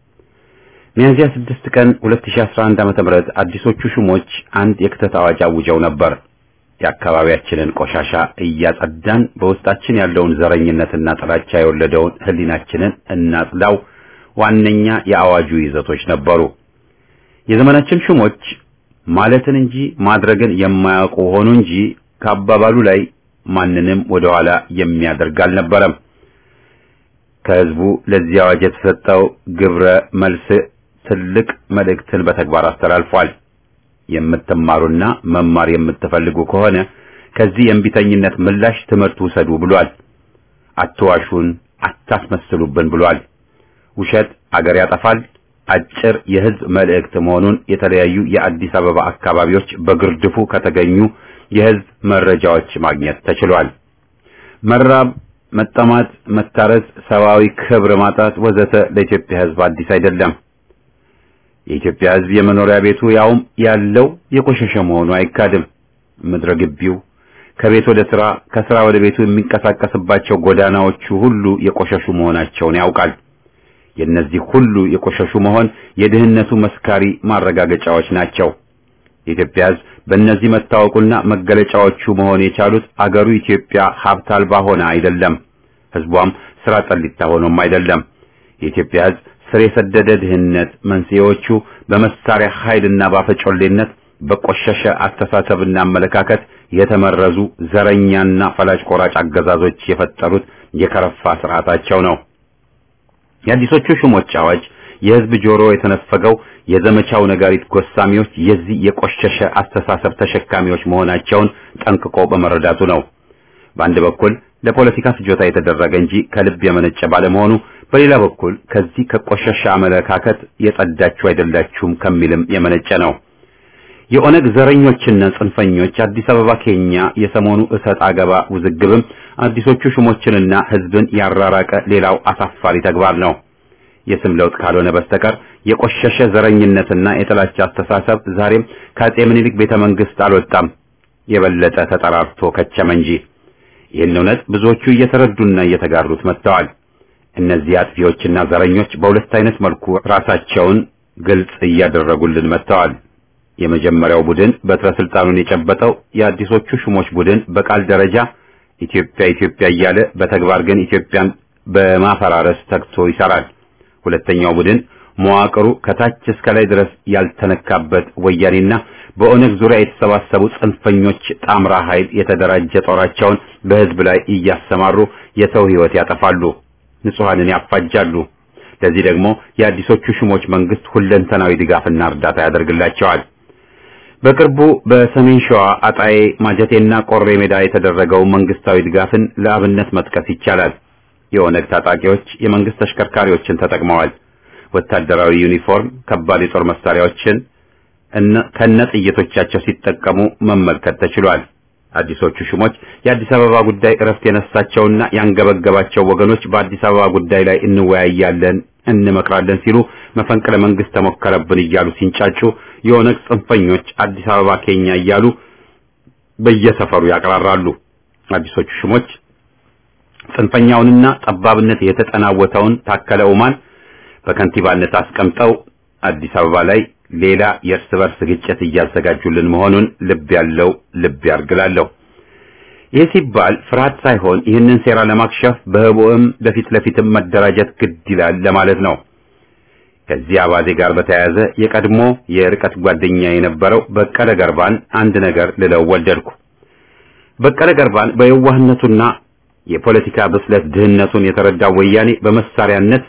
ሚያዝያ 6 ቀን 2011 ዓ.ም አዲሶቹ ሹሞች አንድ የክተት አዋጅ አውጀው ነበር። የአካባቢያችንን ቆሻሻ እያጸዳን በውስጣችን ያለውን ዘረኝነትና ጥላቻ የወለደውን ህሊናችንን እናጽዳው ዋነኛ የአዋጁ ይዘቶች ነበሩ። የዘመናችን ሹሞች ማለትን እንጂ ማድረግን የማያውቁ ሆኑ እንጂ ከአባባሉ ላይ ማንንም ወደ ኋላ የሚያደርግ አልነበረም። ከህዝቡ ለዚህ አዋጅ የተሰጠው ግብረ መልስ ትልቅ መልእክትን በተግባር አስተላልፏል። የምትማሩና መማር የምትፈልጉ ከሆነ ከዚህ የእምቢተኝነት ምላሽ ትምህርት ውሰዱ ብሏል። አትዋሹን፣ አታስመስሉብን ብሏል። ውሸት አገር ያጠፋል። አጭር የህዝብ መልእክት መሆኑን የተለያዩ የአዲስ አበባ አካባቢዎች በግርድፉ ከተገኙ የህዝብ መረጃዎች ማግኘት ተችሏል። መራብ፣ መጠማት፣ መታረስ፣ ሰብአዊ ክብር ማጣት ወዘተ ለኢትዮጵያ ህዝብ አዲስ አይደለም። የኢትዮጵያ ህዝብ የመኖሪያ ቤቱ ያውም ያለው የቆሸሸ መሆኑ አይካድም። ምድረ ግቢው ከቤት ወደ ስራ ከስራ ወደ ቤቱ የሚንቀሳቀስባቸው ጎዳናዎቹ ሁሉ የቆሸሹ መሆናቸውን ያውቃል። የእነዚህ ሁሉ የቆሸሹ መሆን የድህነቱ መስካሪ ማረጋገጫዎች ናቸው። የኢትዮጵያ ህዝብ በእነዚህ መታወቁና መገለጫዎቹ መሆን የቻሉት አገሩ ኢትዮጵያ ሀብት አልባ ሆነ አይደለም። ህዝቧም ስራ ጠሊታ ሆኖም አይደለም። የኢትዮጵያ ህዝብ ስር የሰደደ ድህነት መንስኤዎቹ በመሳሪያ ኃይልና ባፈጮሌነት በቆሸሸ አስተሳሰብና አመለካከት የተመረዙ ዘረኛና ፈላጭ ቆራጭ አገዛዞች የፈጠሩት የከረፋ ስርዓታቸው ነው። የአዲሶቹ ሹሞች አዋጅ የህዝብ ጆሮ የተነፈገው የዘመቻው ነጋሪት ጎሳሚዎች የዚህ የቆሸሸ አስተሳሰብ ተሸካሚዎች መሆናቸውን ጠንቅቆ በመረዳቱ ነው። በአንድ በኩል ለፖለቲካ ፍጆታ የተደረገ እንጂ ከልብ የመነጨ ባለመሆኑ፣ በሌላ በኩል ከዚህ ከቆሸሸ አመለካከት የጸዳችሁ አይደላችሁም ከሚልም የመነጨ ነው። የኦነግ ዘረኞችና ጽንፈኞች አዲስ አበባ ኬኛ የሰሞኑ እሰጥ አገባ ውዝግብም አዲሶቹ ሹሞችንና ህዝብን ያራራቀ ሌላው አሳፋሪ ተግባር ነው። የስም ለውጥ ካልሆነ በስተቀር የቆሸሸ ዘረኝነትና የጥላቻ አስተሳሰብ ዛሬም ከአጼ ምኒልክ ቤተ መንግስት አልወጣም፣ የበለጠ ተጠራርቶ ከቸመ እንጂ። ይህን እውነት ብዙዎቹ እየተረዱና እየተጋሩት መጥተዋል። እነዚህ አጥፊዎችና ዘረኞች በሁለት አይነት መልኩ ራሳቸውን ግልጽ እያደረጉልን መጥተዋል። የመጀመሪያው ቡድን በትረ ስልጣኑን የጨበጠው የአዲሶቹ ሹሞች ቡድን በቃል ደረጃ ኢትዮጵያ ኢትዮጵያ እያለ በተግባር ግን ኢትዮጵያን በማፈራረስ ተግቶ ይሰራል። ሁለተኛው ቡድን መዋቅሩ ከታች እስከ ላይ ድረስ ያልተነካበት ወያኔና በኦነግ ዙሪያ የተሰባሰቡ ጽንፈኞች ጣምራ ኃይል የተደራጀ ጦራቸውን በህዝብ ላይ እያሰማሩ የሰው ህይወት ያጠፋሉ፣ ንጹሐንን ያፋጃሉ። ለዚህ ደግሞ የአዲሶቹ ሹሞች መንግስት ሁለንተናዊ ድጋፍና እርዳታ ያደርግላቸዋል። በቅርቡ በሰሜን ሸዋ አጣዬ፣ ማጀቴና ቆሬ ሜዳ የተደረገው መንግስታዊ ድጋፍን ለአብነት መጥቀስ ይቻላል። የኦነግ ታጣቂዎች የመንግስት ተሽከርካሪዎችን ተጠቅመዋል። ወታደራዊ ዩኒፎርም፣ ከባድ የጦር መሳሪያዎችን ከነ ጥይቶቻቸው ሲጠቀሙ መመልከት ተችሏል። አዲሶቹ ሹሞች የአዲስ አበባ ጉዳይ እረፍት የነሳቸውና ያንገበገባቸው ወገኖች በአዲስ አበባ ጉዳይ ላይ እንወያያለን፣ እንመክራለን ሲሉ መፈንቅለ መንግስት ተሞከረብን እያሉ ሲንጫጩ፣ የኦነግ ጽንፈኞች አዲስ አበባ ኬኛ እያሉ በየሰፈሩ ያቀራራሉ። አዲሶቹ ሹሞች ጽንፈኛውንና ጠባብነት የተጠናወተውን ታከለ ኡማን በከንቲባነት አስቀምጠው አዲስ አበባ ላይ ሌላ የእርስ በርስ ግጭት እያዘጋጁልን መሆኑን ልብ ያለው ልብ ያርግላለሁ። ይህ ሲባል ፍርሃት ሳይሆን ይህንን ሴራ ለማክሸፍ በህቡዕም በፊት ለፊትም መደራጀት ግድ ይላል ለማለት ነው። ከዚህ አባዜ ጋር በተያያዘ የቀድሞ የርቀት ጓደኛ የነበረው በቀለ ገርባን አንድ ነገር ልለው ወደድኩ። በቀለ ገርባን በየዋህነቱና የፖለቲካ ብስለት ድህነቱን የተረዳው ወያኔ በመሳሪያነት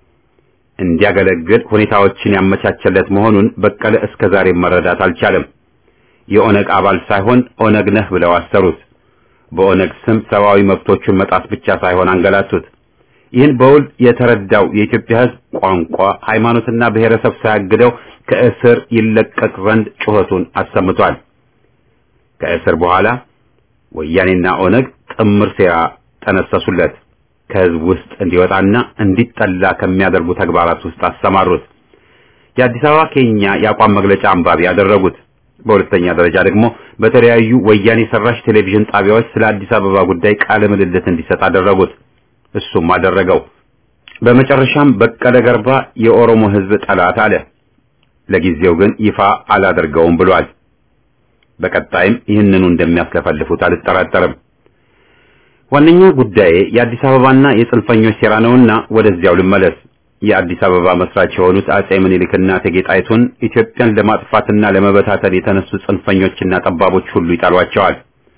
እንዲያገለግል ሁኔታዎችን ያመቻቸለት መሆኑን በቀለ እስከ ዛሬ መረዳት አልቻለም። የኦነግ አባል ሳይሆን ኦነግ ነህ ብለው አሰሩት። በኦነግ ስም ሰብአዊ መብቶቹን መጣስ ብቻ ሳይሆን አንገላቱት። ይህን በውል የተረዳው የኢትዮጵያ ሕዝብ ቋንቋ፣ ሃይማኖትና ብሔረሰብ ሳያግደው ከእስር ይለቀቅ ዘንድ ጩኸቱን አሰምቷል። ከእስር በኋላ ወያኔና ኦነግ ጥምር ሴራ ጠነሰሱለት። ከህዝብ ውስጥ እንዲወጣና እንዲጠላ ከሚያደርጉ ተግባራት ውስጥ አሰማሩት። የአዲስ አበባ ኬኛ የአቋም መግለጫ አንባቢ ያደረጉት። በሁለተኛ ደረጃ ደግሞ በተለያዩ ወያኔ ሰራሽ ቴሌቪዥን ጣቢያዎች ስለ አዲስ አበባ ጉዳይ ቃለ ምልልት እንዲሰጥ አደረጉት። እሱም አደረገው። በመጨረሻም በቀለ ገርባ የኦሮሞ ህዝብ ጠላት አለ። ለጊዜው ግን ይፋ አላደርገውም ብሏል። በቀጣይም ይህንኑ እንደሚያስለፈልፉት አልጠራጠርም። ዋነኛው ጉዳይ የአዲስ አበባና የጽንፈኞች ሴራ ነውና ወደዚያው ልመለስ። የአዲስ አበባ መስራች የሆኑት አጼ ምኒልክና እቴጌ ጣይቱን ኢትዮጵያን ለማጥፋትና ለመበታተን የተነሱ ጽንፈኞችና ጠባቦች ሁሉ ይጠሏቸዋል።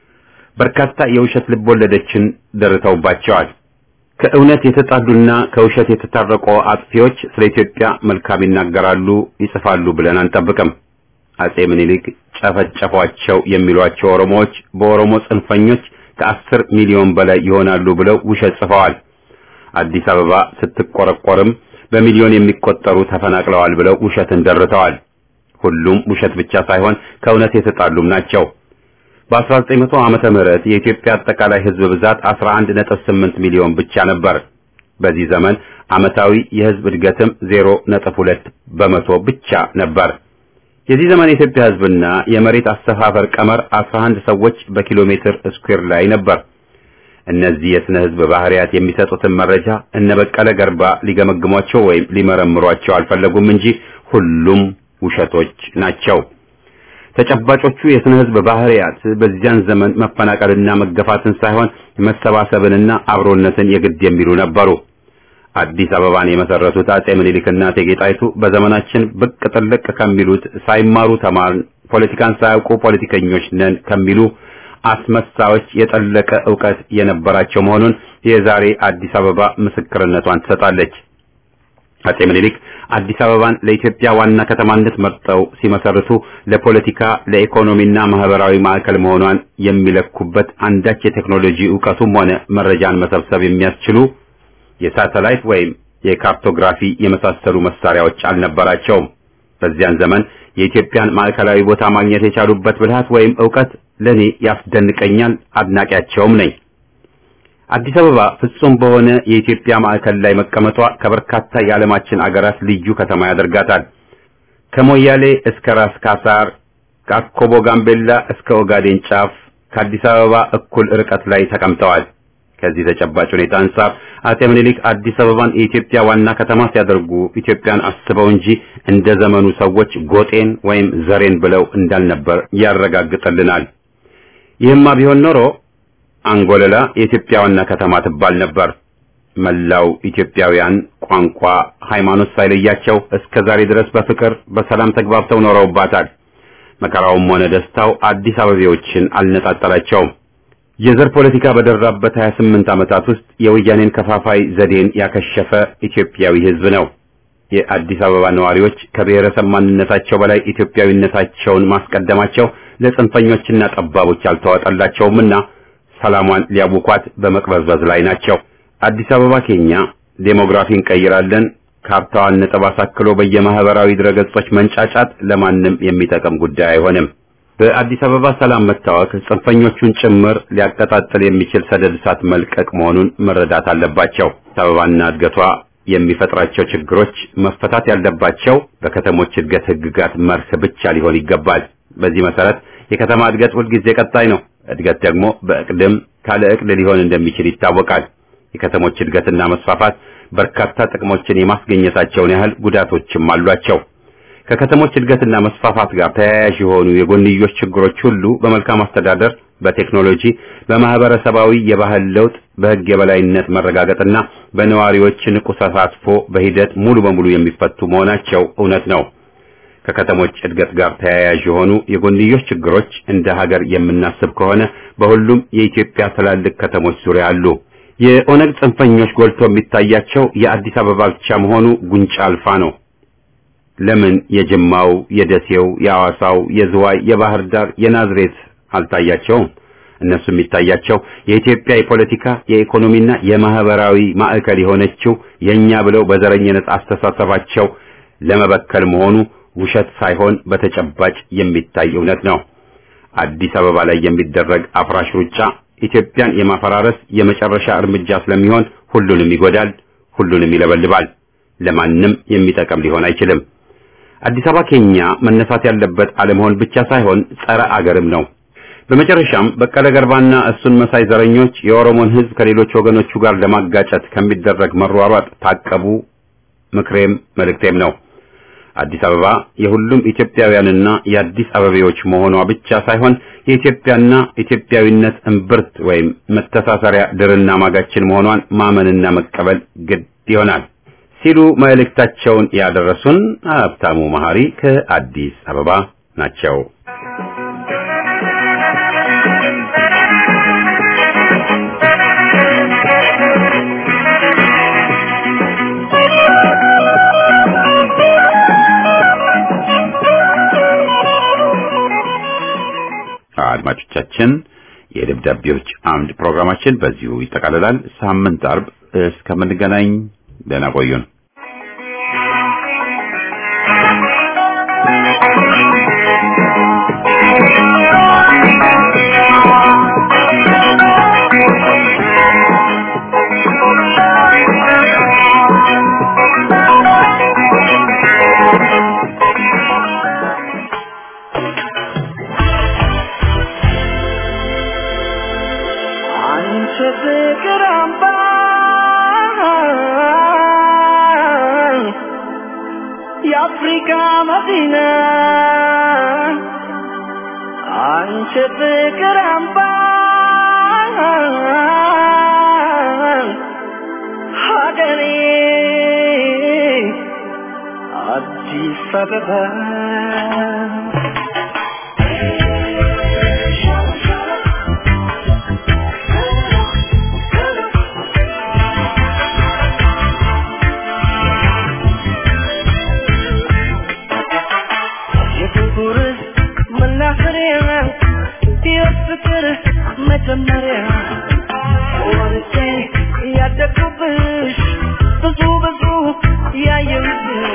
በርካታ የውሸት ልቦለዶችን ደርተውባቸዋል። ከእውነት የተጣሉና ከውሸት የተታረቁ አጥፊዎች ስለ ኢትዮጵያ መልካም ይናገራሉ፣ ይጽፋሉ ብለን አንጠብቅም። አጼ ምኒልክ ጨፈጨፏቸው የሚሏቸው ኦሮሞዎች በኦሮሞ ጽንፈኞች ከአስር ሚሊዮን በላይ ይሆናሉ ብለው ውሸት ጽፈዋል። አዲስ አበባ ስትቆረቆርም በሚሊዮን የሚቆጠሩ ተፈናቅለዋል ብለው ውሸትን ደርተዋል። ሁሉም ውሸት ብቻ ሳይሆን ከእውነት የተጣሉም ናቸው። በ1900 ዓመተ ምህረት የኢትዮጵያ አጠቃላይ ሕዝብ ብዛት 11.8 ሚሊዮን ብቻ ነበር። በዚህ ዘመን ዓመታዊ የሕዝብ እድገትም 0.2 በመቶ ብቻ ነበር። የዚህ ዘመን የኢትዮጵያ ሕዝብና የመሬት አሰፋፈር ቀመር 11 ሰዎች በኪሎ ሜትር ስኩዌር ላይ ነበር። እነዚህ የስነ ሕዝብ ባህሪያት የሚሰጡትን መረጃ እነ በቀለ ገርባ ሊገመግሟቸው ወይም ሊመረምሯቸው አልፈለጉም እንጂ ሁሉም ውሸቶች ናቸው። ተጨባጮቹ የስነ ሕዝብ ባህሪያት በዚያን ዘመን መፈናቀልና መገፋትን ሳይሆን መሰባሰብንና አብሮነትን የግድ የሚሉ ነበሩ። አዲስ አበባን የመሰረቱት አጼ ምኒልክና እቴጌ ጣይቱ በዘመናችን ብቅ ጥልቅ ከሚሉት ሳይማሩ ተማርን፣ ፖለቲካን ሳያውቁ ፖለቲከኞች ነን ከሚሉ አስመሳዮች የጠለቀ ዕውቀት የነበራቸው መሆኑን የዛሬ አዲስ አበባ ምስክርነቷን ትሰጣለች። አጼ ምኒልክ አዲስ አበባን ለኢትዮጵያ ዋና ከተማነት መርጠው ሲመሰርቱ ለፖለቲካ ለኢኮኖሚና ማህበራዊ ማዕከል መሆኗን የሚለኩበት አንዳች የቴክኖሎጂ ዕውቀቱም ሆነ መረጃን መሰብሰብ የሚያስችሉ የሳተላይት ወይም የካርቶግራፊ የመሳሰሉ መሳሪያዎች አልነበራቸውም። በዚያን ዘመን የኢትዮጵያን ማዕከላዊ ቦታ ማግኘት የቻሉበት ብልሃት ወይም ዕውቀት ለኔ ያስደንቀኛል፣ አድናቂያቸውም ነኝ። አዲስ አበባ ፍጹም በሆነ የኢትዮጵያ ማዕከል ላይ መቀመጧ ከበርካታ የዓለማችን አገራት ልዩ ከተማ ያደርጋታል። ከሞያሌ እስከ ራስ ካሳር፣ ከአኮቦ ጋምቤላ እስከ ኦጋዴን ጫፍ ከአዲስ አበባ እኩል ርቀት ላይ ተቀምጠዋል። ከዚህ ተጨባጭ ሁኔታ አንጻር አጼ ምኒልክ አዲስ አበባን የኢትዮጵያ ዋና ከተማ ሲያደርጉ ኢትዮጵያን አስበው እንጂ እንደ ዘመኑ ሰዎች ጎጤን ወይም ዘሬን ብለው እንዳልነበር ያረጋግጥልናል። ይህማ ቢሆን ኖሮ አንጎለላ የኢትዮጵያ ዋና ከተማ ትባል ነበር። መላው ኢትዮጵያውያን ቋንቋ፣ ሃይማኖት ሳይለያቸው እስከ ዛሬ ድረስ በፍቅር በሰላም ተግባብተው ኖረውባታል። መከራውም ሆነ ደስታው አዲስ አበቤዎችን አልነጣጠላቸውም። የዘር ፖለቲካ በደራበት 28 ዓመታት ውስጥ የወያኔን ከፋፋይ ዘዴን ያከሸፈ ኢትዮጵያዊ ሕዝብ ነው። የአዲስ አበባ ነዋሪዎች ከብሔረሰብ ማንነታቸው በላይ ኢትዮጵያዊነታቸውን ማስቀደማቸው ለጽንፈኞችና ጠባቦች አልተዋጠላቸውምና ሰላሟን ሊያውኳት በመቅበዝበዝ ላይ ናቸው። አዲስ አበባ ኬኛ ዴሞግራፊ እንቀይራለን ካርታዋን ነጥብ አሳክሎ በየማህበራዊ ድረገጾች መንጫጫት ለማንም የሚጠቅም ጉዳይ አይሆንም። በአዲስ አበባ ሰላም መታወክ ጽንፈኞቹን ጭምር ሊያቀጣጥል የሚችል ሰደድ እሳት መልቀቅ መሆኑን መረዳት አለባቸው። አዲስ አበባና እድገቷ የሚፈጥራቸው ችግሮች መፈታት ያለባቸው በከተሞች እድገት ህግጋት መርህ ብቻ ሊሆን ይገባል። በዚህ መሰረት የከተማ እድገት ሁልጊዜ ቀጣይ ነው። እድገት ደግሞ በእቅድም ካለ እቅድ ሊሆን እንደሚችል ይታወቃል። የከተሞች እድገትና መስፋፋት በርካታ ጥቅሞችን የማስገኘታቸውን ያህል ጉዳቶችም አሏቸው። ከከተሞች እድገትና መስፋፋት ጋር ተያያዥ የሆኑ የጎንዮሽ ችግሮች ሁሉ በመልካም አስተዳደር፣ በቴክኖሎጂ፣ በማህበረሰባዊ የባህል ለውጥ፣ በህግ የበላይነት መረጋገጥና በነዋሪዎች ንቁ ተሳትፎ በሂደት ሙሉ በሙሉ የሚፈቱ መሆናቸው እውነት ነው። ከከተሞች እድገት ጋር ተያያዥ የሆኑ የጎንዮሽ ችግሮች እንደ ሀገር የምናስብ ከሆነ በሁሉም የኢትዮጵያ ትላልቅ ከተሞች ዙሪያ አሉ። የኦነግ ጽንፈኞች ጎልቶ የሚታያቸው የአዲስ አበባ ብቻ መሆኑ ጉንጫ አልፋ ነው። ለምን የጅማው፣ የደሴው፣ የሐዋሳው፣ የዝዋይ፣ የባህር ዳር፣ የናዝሬት አልታያቸውም? እነሱ የሚታያቸው የኢትዮጵያ የፖለቲካ የኢኮኖሚና የማህበራዊ ማዕከል የሆነችው የኛ ብለው በዘረኝነት አስተሳሰባቸው ለመበከል መሆኑ ውሸት ሳይሆን በተጨባጭ የሚታይ እውነት ነው። አዲስ አበባ ላይ የሚደረግ አፍራሽ ሩጫ ኢትዮጵያን የማፈራረስ የመጨረሻ እርምጃ ስለሚሆን ሁሉንም ይጎዳል፣ ሁሉንም ይለበልባል። ለማንም የሚጠቅም ሊሆን አይችልም። አዲስ አበባ ኬኛ መነሳት ያለበት አለመሆን ብቻ ሳይሆን ጸረ አገርም ነው። በመጨረሻም በቀለ ገርባና እሱን መሳይ ዘረኞች የኦሮሞን ሕዝብ ከሌሎች ወገኖቹ ጋር ለማጋጨት ከሚደረግ መሯሯጥ ታቀቡ፣ ምክሬም መልእክቴም ነው። አዲስ አበባ የሁሉም ኢትዮጵያውያንና የአዲስ አበቤዎች መሆኗ ብቻ ሳይሆን የኢትዮጵያና ኢትዮጵያዊነት እምብርት ወይም መተሳሰሪያ ድርና ማጋችን መሆኗን ማመንና መቀበል ግድ ይሆናል ሲሉ መልእክታቸውን ያደረሱን ሀብታሙ መሐሪ ከአዲስ አበባ ናቸው። አድማጮቻችን የደብዳቤዎች አምድ ፕሮግራማችን በዚሁ ይጠቃልላል። ሳምንት አርብ እስከምንገናኝ ደህና ቆዩን። አንቺ ፍቅር አምባ የአፍሪካ መዲና አንቺ ፍቅር አምባ ሀገሬ አዲስ አበባ የፍቅር መናኸሪያ የፍቅር መጀመሪያ ወርጄ ያደግኩብሽ ብዙ ብዙ ያየሁብሽ